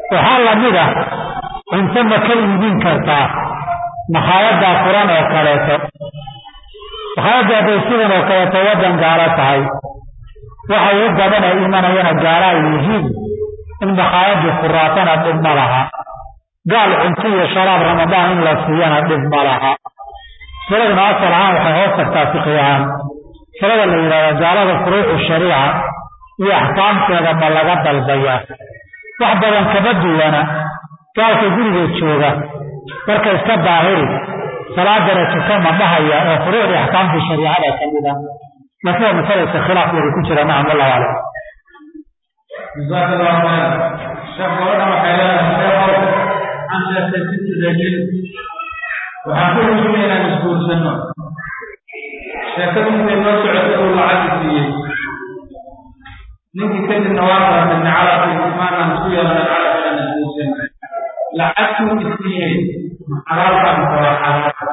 waxaa lamid ah cunto ma ka iibin kartaa makhaayaddaa furan oo kaleeto makhaayadda hadday sidan oo kaleeto waddan gaalo tahay waxa ugu badan ay imanayana gaalo ay yihiin in makhaayaddu furaatana dhib ma laha gaal cunto iyo sharaab ramadaan in la siiyana dhib ma laha masaladuna asal ahaan waxay hoos tagtaa fiqi ahaan masalada la yidhahda gaalada furuucu shariica iyo axkaamteeda ma laga dalbayaa wax badan kama duwana gaalka guriga jooga marka iska daahiri salaadana tuka ma dhahaya oo furuucdii axkaamtii shariicada ka mid ah laakiin waa masalaysa khilaaf wada ku jira nacam wallahu aclam jazaaka allahu khayr sheekh gabadha waxay leedahay sheekhow aan sheegtay binti rajul waxaan ku hujumay inaan isguursanno sheekadu intay noo socotay uu lacag siiyey ninkii kadibna waa qaatay nacalaqi maanaan isku yeelnay calaq inaan isguursan lacagtuu isiiyey xalaalkan kala xalaal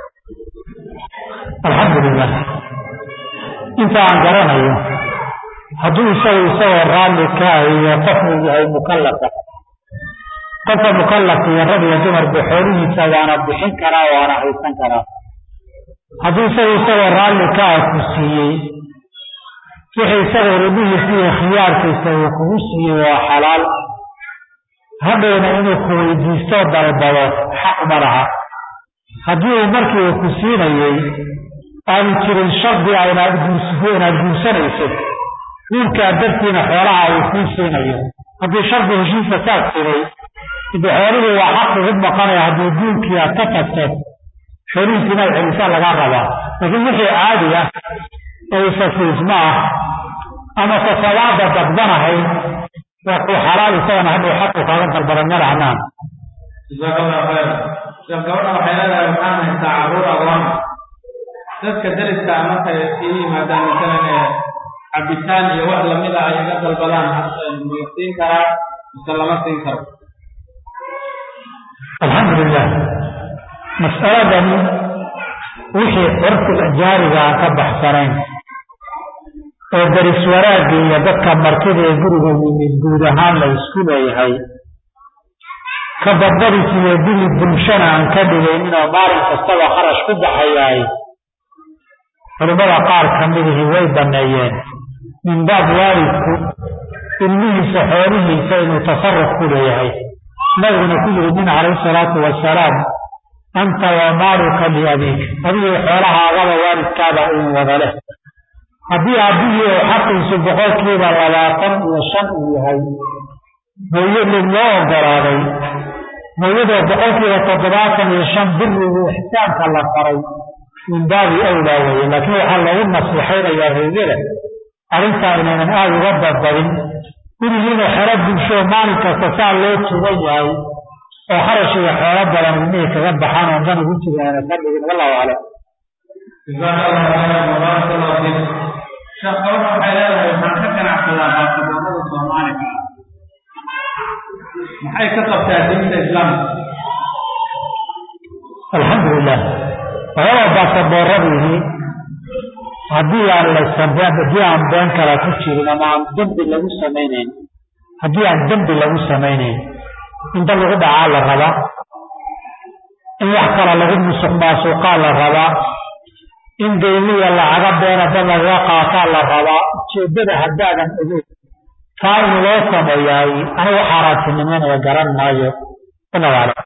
alxamdulilah inta aan garanayo hadduu isagu isagoo raalli ka iyo qofuu yahay mukallafa qofka mukallafka iyo rag iyo dumarba xoolihiisa waana bixin karaa waana haysan karaa hadduu isagu isagoo raalli ka ah ku siiyey wixii isagoo rubihiisa iyo khiyaarkiisa uu kugu siiyey waa xalaal hadhowna inuu ku weydiisto dalbado xaq ma laha haddii uu markii uu ku siinayey aanu jirin shardi a inaad inaad guursanayso wiilkaa dartiina xoolaha uu kuu siinayo haddii shardi heshiisa saas jiray ide xoolihii waa xaq ugu maqanaya haddii guurkii aad ka tagto xoolihiisi inaad celisaa lagaa rabaa laakiin wixii caadi ah oo isafiisma ah ama sasawaada dadbanahay waa kuu xalaal isagana hadhow xaqu kaaga dalbadan malahnaan jazaaka allahu khayr sheekh gabadha waxay leedahay waxaan haystaa carruur agoon dadka dariska markay ii yimaadaan masalan ee cabitaan iyo wax lamid a ay iga dalbadaan ma siin karaa mise lama siin karo alxamdulilah mas'aladani wixii curfiga jaarigaa ka baxsanayn oo daris wanaagga iyo dadka martida ee guriga yimid guud ahaan la isku leeyahay ka badbadis iyo dili bulshana aan ka dhigaynin oo maalin kastaba kharash ku baxayaay culimmada qaar ka midihii way banneeyeen min baab waalidku ilmihiisa xoolihiisa inuu tasarruf ku leeyahay nabiguna ku yiri nin calayhi salaatu wasalaam anta wa maaluka liabiik adigii xoolahaagaba waalidkaaba in wada leh haddii aabihii uu xaqiisu boqolkiiba labaatan iyo shan uu yahay hooyo mid loo ogolaaday hooyadoo boqolkiiba toddobaatan iyo shan birigu ixsaanka la faray min baabi awlaa weeye laakiin waxaa loogu nasiixaynayaa hooyada arrintaa inaynan aada uga badbadin gurigiina xero bulsho maalin kasta saa loo tugan yahay oo kharash iyo xoolo badan ilmihii kaga baxaan oo dan ugu jigaana ka dhigin wallahu aclam jazaaka allahu khayran wabaarak allahu fiik sheekh gabadha waxay leedahay waxaan ka ganacsadaa baasaboorada soomaaliga maxay ka qabtaa diinta islaamka alxamdulilah waxyaaba baasabooradiihii haddii aan laysabeen haddii aan been kale ku jirin ama aan dembi lagu samaynayn haddii aan dembi lagu samaynayn inta lagu dhacaa la rabaa in wax kale lagu musuq maasuqaa la rabaa in deymiya lacaga beena dad lagaga qaataa la rabaa ujeeddada haddaadan ogeyn taa in loo sameeyaay anigu xaaraantinimanaya garan maayo wallahu aclam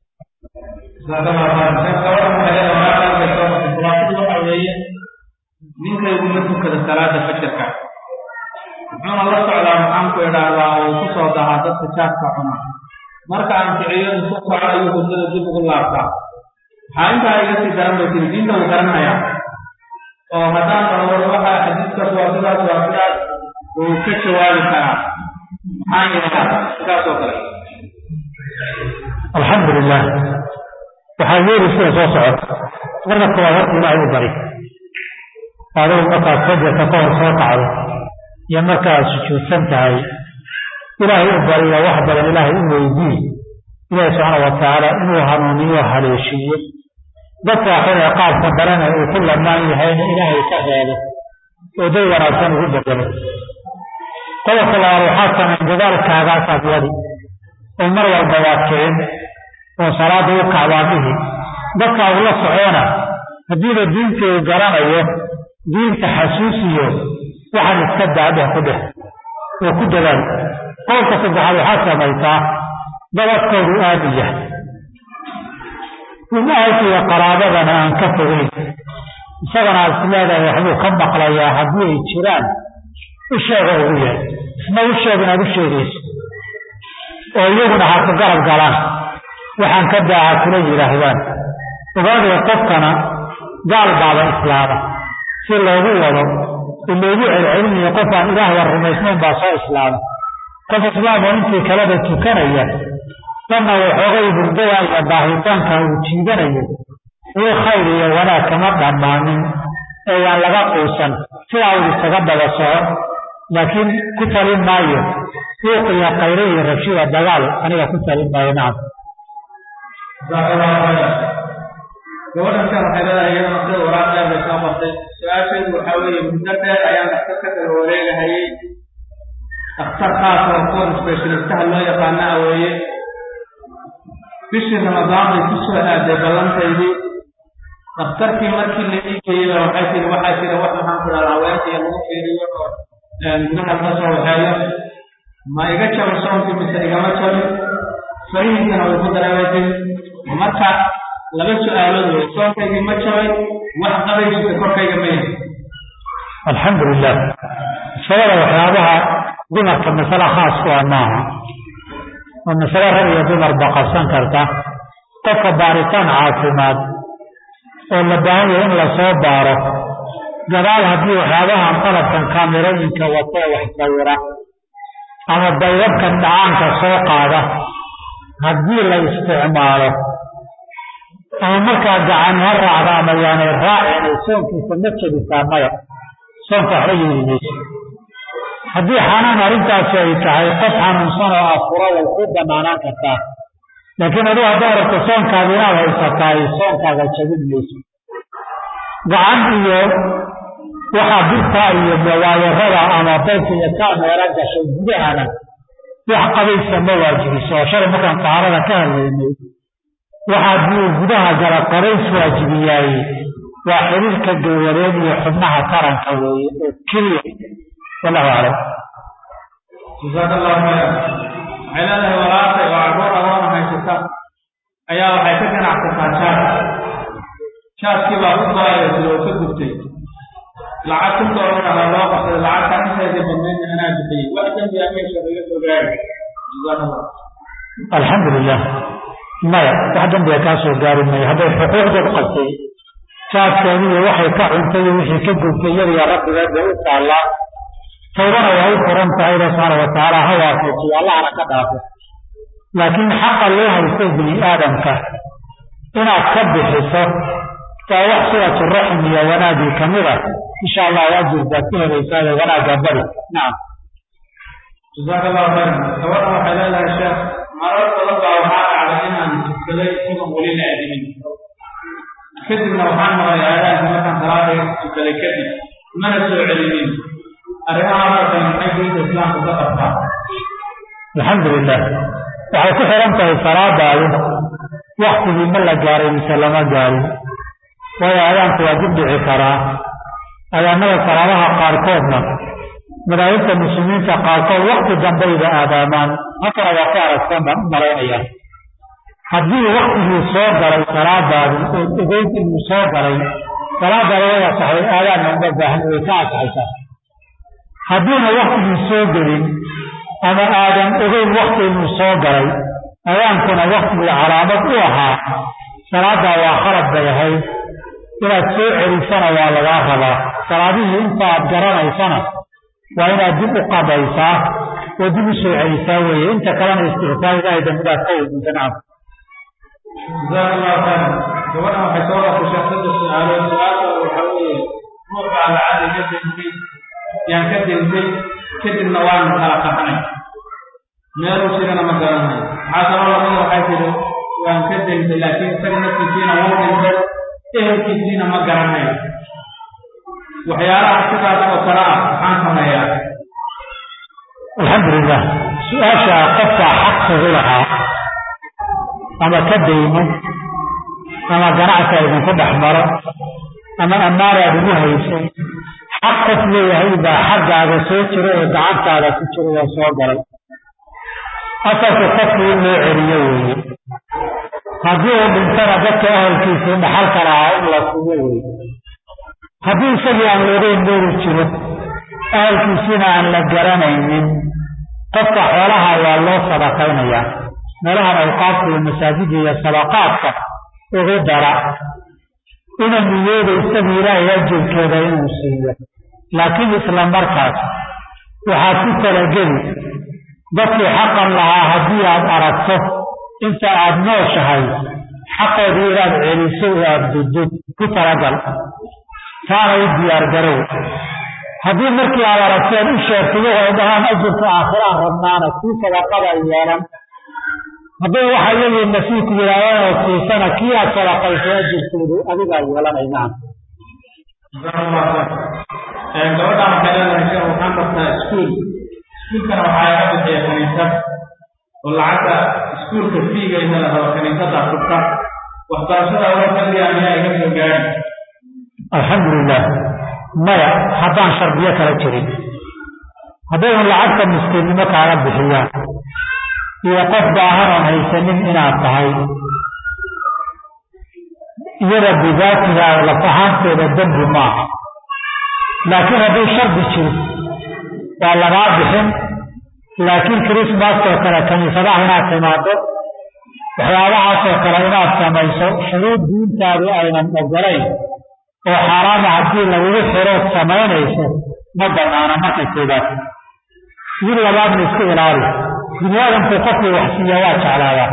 waxa weeye ninkayguma tukada salaada fajarka wuxuuna la socdaa maxaan ku idhaahdaa uu ku soo dahaa dadka jaadka cuna marka aan kiciyadu ku kaco ayuu hurdada dib ugu laabtaa waxaa intaa iga sii daran bay tiri diinta uu garanaya oo haddaan dhahdo waxa xadiiskaas waa sidaas waa sidaas wuu ka jawaabi karaa maxaan yeelaa sidaas oo kale alxamdulilah waxaa yeeli sida soo socota marka koowaad horta ilaahay u bari adigu markaad fajarka ka hor soo kacdo iyo markaad sujuudsan tahay ilaahay u bariyo wax badan ilaahay u weydii ilaahi subxaana watacaala inuu hanuuniyo haleeshiiyo dadka xun ee qaabka darana uu ku lamaan yahayna ilaahay ka reebo oo day wanaagsan ugu bedelo qodobka labaad waxaa samayn dadaalkaagaasaad wadi oo mar walba waa kicin oo salaada u kacbaadihi dadka uu la socoona haddiiba diinta uu garanayo diinta xasuusiyo waxaan iska daadheh ku dheh oo ku dadaal qowlka saddexaad waxaad samaysaa dabadkoodu aada u yahay rumahalka iyo qaraabadana aan ka fogeyn isagana aad is leedahay waxbuu ka maqlayaa haddii ay jiraan u sheega ugu yahay isna u sheeg inaad u sheegayso oo iyaguna ha ku garab galaan waxaan ka daaha kula yidhaahdaan ogaadaya qofkana gaal baaba islaama si loogu wado si loogu celcelinayo qof aan ilaahba rumaysnayn baa soo islaama qof islaam oo intii kaleba tukanaya danna waxoogay hurdada iyo daahitaanka uu jiidanayo wii khayr iyo wanaag kama dhammaanin ee yaan laga quusan sidaa uu isaga daba soco laakiin ku talin maayo suuq iyo khayre iyo rabshida dagaal aniga ku talin maayo nacam gabadhan kan waxay leedahay iyadana sida waraaq dheer bay soo qortay su-aasheedu waxaa weeye muddo dheer ayaan dhakhtar ka kala wareegahayay dhakhtar khaasa oo kuwan specialistaha loo yaqaana a weeye bishii ramadaan bay ku soo aaday ballantaydii dhakhtarkii markii la ii geeyeyba waxay tiri waxaa jira wax maxaan ku dhaha haweenka iyo lagu fiiriyo oo gudaha laga soo waxeeyo ma iga jabo soonkii mise igama jabin farihiisana way ku dareemaytay marka laba su-aalood wey soonkaygii ma jabay wax qabaysiisa korkayga ma yahay alxamdu lilah masalada waxyaabaha dumarka masale khaas ku ah maaha waa masale rag iyo dumarba qabsan karta qofka baaritaan caafimaad oo la baahan yahay in lasoo baaro gadaal haddii waxyaabahan qalabkan kaamirooyinka watee wax sawira ama daydabkan dhacaanka soo qaada haddii la isticmaalo ama markaa gacan ha raacda ama yaanay raacin ay soonkiisa ma jebisaa maya soonka waxba yeeli mayso haddii xanuun arrintaasi ay tahay qof xanuunsan oo afura way ku banaanaan kartaa laakiin aduu haddaad rabto soonkaada inaad haysataay soonkaaga jabin mayso gacan iyo waxaa birtaa iyo waayarada ama daydka iyo kaameera gashay gudahana wax qabaysa ma waajibiso oo shalay markaan taharada ka hadlaynay waxaa duu gudaha gala qabays waajibiyaaye waa xiriirka gowwareed iyo xubnaha taranka weeye oo keliya wallahu aclam jasaaka allahu khayran waxay leedahay walaashay oo carruur adoona haysata ayaa waxay ka ganacsataa jaas jaaskii baa ku go-aysa oo ka gubtay lacag kun doolar baa loo qabsaday lacagtaa inteedii badnaydna anaa bixiyey wax dembiya meesha laga soo gaari jasaaka allah alxamdu lilah maya wax dambiga kaa soo gaari mayo hadday xuquuqdeed qabtay jaaskeediiyo waxay ka cuntay iyo wixii ka gubtay iyadiyo rabbigeed bay u taallaa tawbana waa u furan tahay ila subxaana watacaala ha waafajiyo allahana ka dhaafo laakiin xaqa loo haysto bini aadamka inaad ka bixiso waa wax silatu raxm iyo wanaagii kamid a insha allah ajir baad ku helaysaa wanaagga bari nacam jasaaka allahu khayran gabadha waxay leedahay sheekh marar badan baa waxaa dhacday inaan tukaday isagoon weli la adimin kadibna waxaan maqlay aadaanka markaan salaada tukaday kadib mana soo celinin arrimahaasoo kale maxay diinta islaamka ka qabtaa alxamdu lilah waxay ku xiran tahay salaadaadu waktigii ma la gaaray mise lama gaarin waayo aadaanku waa dib dhici karaa adaanada salaadaha qaarkoodna madaahibta muslimiinta qaarkood wakti dambayba aadaamaan halkana waa ku aragsan baan u malaynayaa haddii waktigii soo galay salaadaadu ood ogeyd inuu soo galay salaadaada way asaxday aadaanna uma baahan way ka asaxaysaa haddiina waktigii soo gelin ama aadan ogeyn wakti inuu soo galay adaankuna waktigii calaamad u ahaa salaadaa waa khalad bay ahayd inaad soo celisana waa lagaa rabaa salaadihii inta aad garanaysana waa inaad dib u qabaysaa oo dib u soo celisaa weeye inta kalena istikfaar ilaahay dambidaad ka weydiisa nacam jasaaka allahu khayran gabadhan waxay soo qashay saddex su-aalood su-aasha waxaa weeye ruux baa lacag iga dentay yaan ka dentay kadibna waanu kala qaxnay meeluu jirana ma garanayo maxaa kaloo lamida waxay tidhi waan ka dentay laakiin isaga naftiisiina wuu dhintay ehelkiisiina ma garanayo waxyaalaha sidaas oo kale ah maxaan sameeyaa alxamdu lilah su-aasha qofkaa xaq kugu lahaa ama ka daymo ama ganacsi idinku dhex maro ama ammaanaad ugu haysay xaq qof leeyahay baa xaggaaga soo jiro oo gacantaada ku jiro oo soo galay asalku qofku in loo celiyo weeye haddii uu dhintana dadka ahalkiisii dhaxalka lahaa in la siiyo weeye haddii isagii aan loogeyn meelu jiro ahalkiisiina aan la garanaynin qofka xoolaha waa loo sadaqaynayaa meelahan awqaafta iyo masaajida iyo sadaqaadka ugu dara ina niyooda isagu ilaahay ajirkeeda inuu siiyo laakiin isla markaas waxaad ku talageli dadkii xaqan lahaa haddii aad aragto inta aad nooshahay xaqoodii inaad celiso oo aad dudud ku talagal taana u diyaargarow haddii markii aad aragteen u sheegtay waxay dhahaan ajirka aakhiraan rabnaana kii sadaqada yeelan hadday waxa iyagii nasiibku yidhahdaan oo siisana kii aad sadaqaysay ajirkoodu adigaa yeelanaynaa gabadhaan waxay leedahay sheekh waxaan bartaa iskuul iskuulkana waxaa iga bixiya kaniisad oo lacagta iskuulka fiiga inta la rabo kaniisada furta waxbarashada wala kaliya ayaa iga soo gaari alxamdulilah maya haddaan shardiyo kala jirin haddaynu lacagta miskiinnimo kaaga bixiyaan iyo qof baahan oon haysanin inaad tahay iyada bidaatiga laf ahaanteeda dembi maaha laakiin hadduu shardi jiro waa lagaa bixin laakiin krismaskoo kale kaniisadaha inaad timaado waxyaabahaasoo kale inaad samayso shuruud diintaadu aynan ogolayn oo xaaraama haddii lagugu xirood samaynayso ma banaana marka koobaad mid labaadna iska ilaali bini aadamku qofkii wax siiya waa jeclaadaa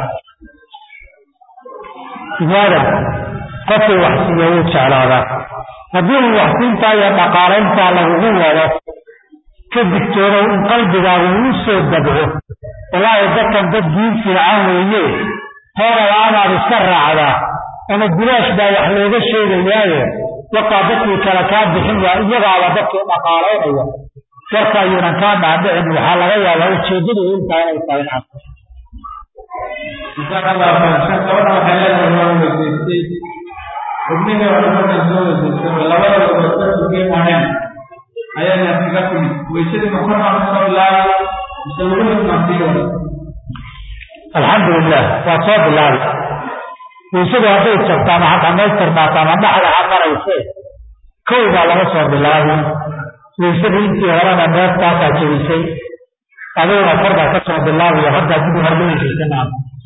bini aadamku qofkii wax siiya wuu jeclaadaa haddii uu waxsiintaa iyo dhaqaalayntaa lagugu wado ka digtoonow in qalbigaagu uu soo dabco walaahi dadkan dad diin fiican weeye toodaba amaad iska raacdaa ama bilaash baa wax looga sheegayaaye wakaa dadkii kale kaa bixin waa iyagaaba dadkii dhaqaalaynaya warka ayuunan kaa dhaadhicin waxaa laga yaabaa ujeeddadu intaa inay tahay in arko gabadha waxay leedahay waan weysaystay xubnihii oo markaan soo weysaystay labada gobood ka sugeen aheen ayaana kaga timid weysadii ma kor baan kasoo bilaabay mise luguhii baan sii waday alxamdulilah waa soo bilaabi weysadu hadday jabto ama ha dhamaystirnaato ama dhaxda ha marayse kow baa laga soo bilaabi weysadii intii horena neeftaasaa jebisay adiguna kor baa ka soo bilaabiyo haddaa dib hor loo heshiisanaa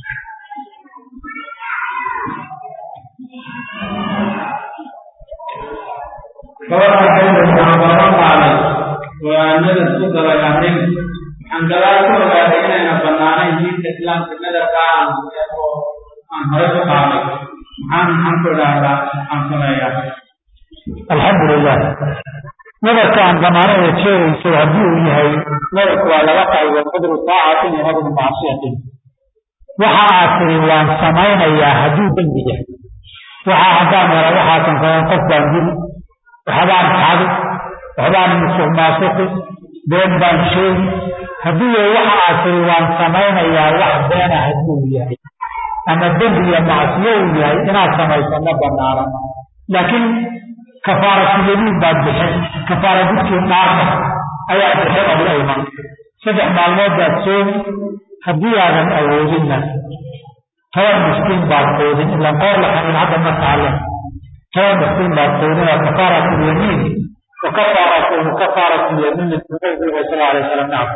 gabadha waxay leedahay waxaan baran qaaday waa nadar ku galay arrin waxaan gadaal ku ogaaday inayna bannaanayn diinta islaamka nadarka aan oo aan hore ku qaaday maxaan maxaan ku idhaahdaa maxaan sameeyaa alxamdulilah nadarka aan banaano ee jeegayso haddii uu yahay nadarku waa laga qaybo qadru taacatin iyo qadru macsiyatin waxa aad tiri waan samaynayaa hadduu dembi yahay waxaa haddaan hela waxaasan kaban qof baan dili waxbaan xadi waxbaan musuq maasuqi been baan sheegi haddii waxa aad tiri waan samaynayaa wax beena hadduu yahay ama dembi iyo macsiyo uu yahay inaad samayso ma banaana laakiin kafaaratulyamiin baad bixin kafaara gudkii dhaarta ayaa bixin oo la iman saddex maalmood baad soomi haddii aadan awoodinna toban miskiin baad qoodin ilaan qoor la xarin hadda ma taaleen toban miskiin baad qoodin oo kafaaratulyamiin wa kafaaratu kafaaratulyamiin nabiga sal alay wasalam nacam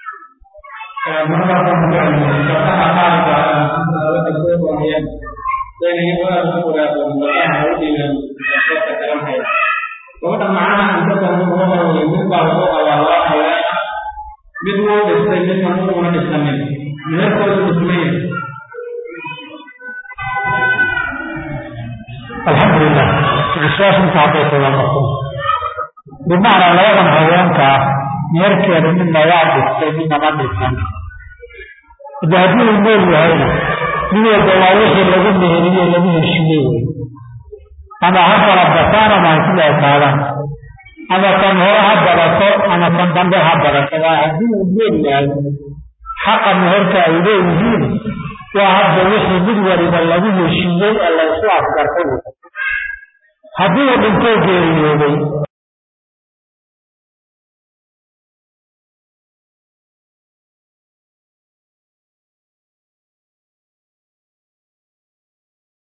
gabadha macnaha inta badan uga mid baa lagu qabaa laba haween mid wuu dhistay midna muuna dhisanin meherkoodu dhismaya alxamdulilah su-aasha inta hadday tagaa marku bimacnaa labadan haweenka ah meherkeeda midna waa dhistay midna ma dhisan hade haddii uu nool yahayna mid walba waa wixii lagu meheriye lagu heshiiyey wey ama ha kala bataan ama ha sila ekaadaan ama kan hore ha badato ama kan dambe ha badato waa haddii uu nool yahay xaqa meherka ay leeyihiin waa hadda wixii mid waliba lagu heshiiyey ee laysu afgartay haddii uu dhintoo geeriyooday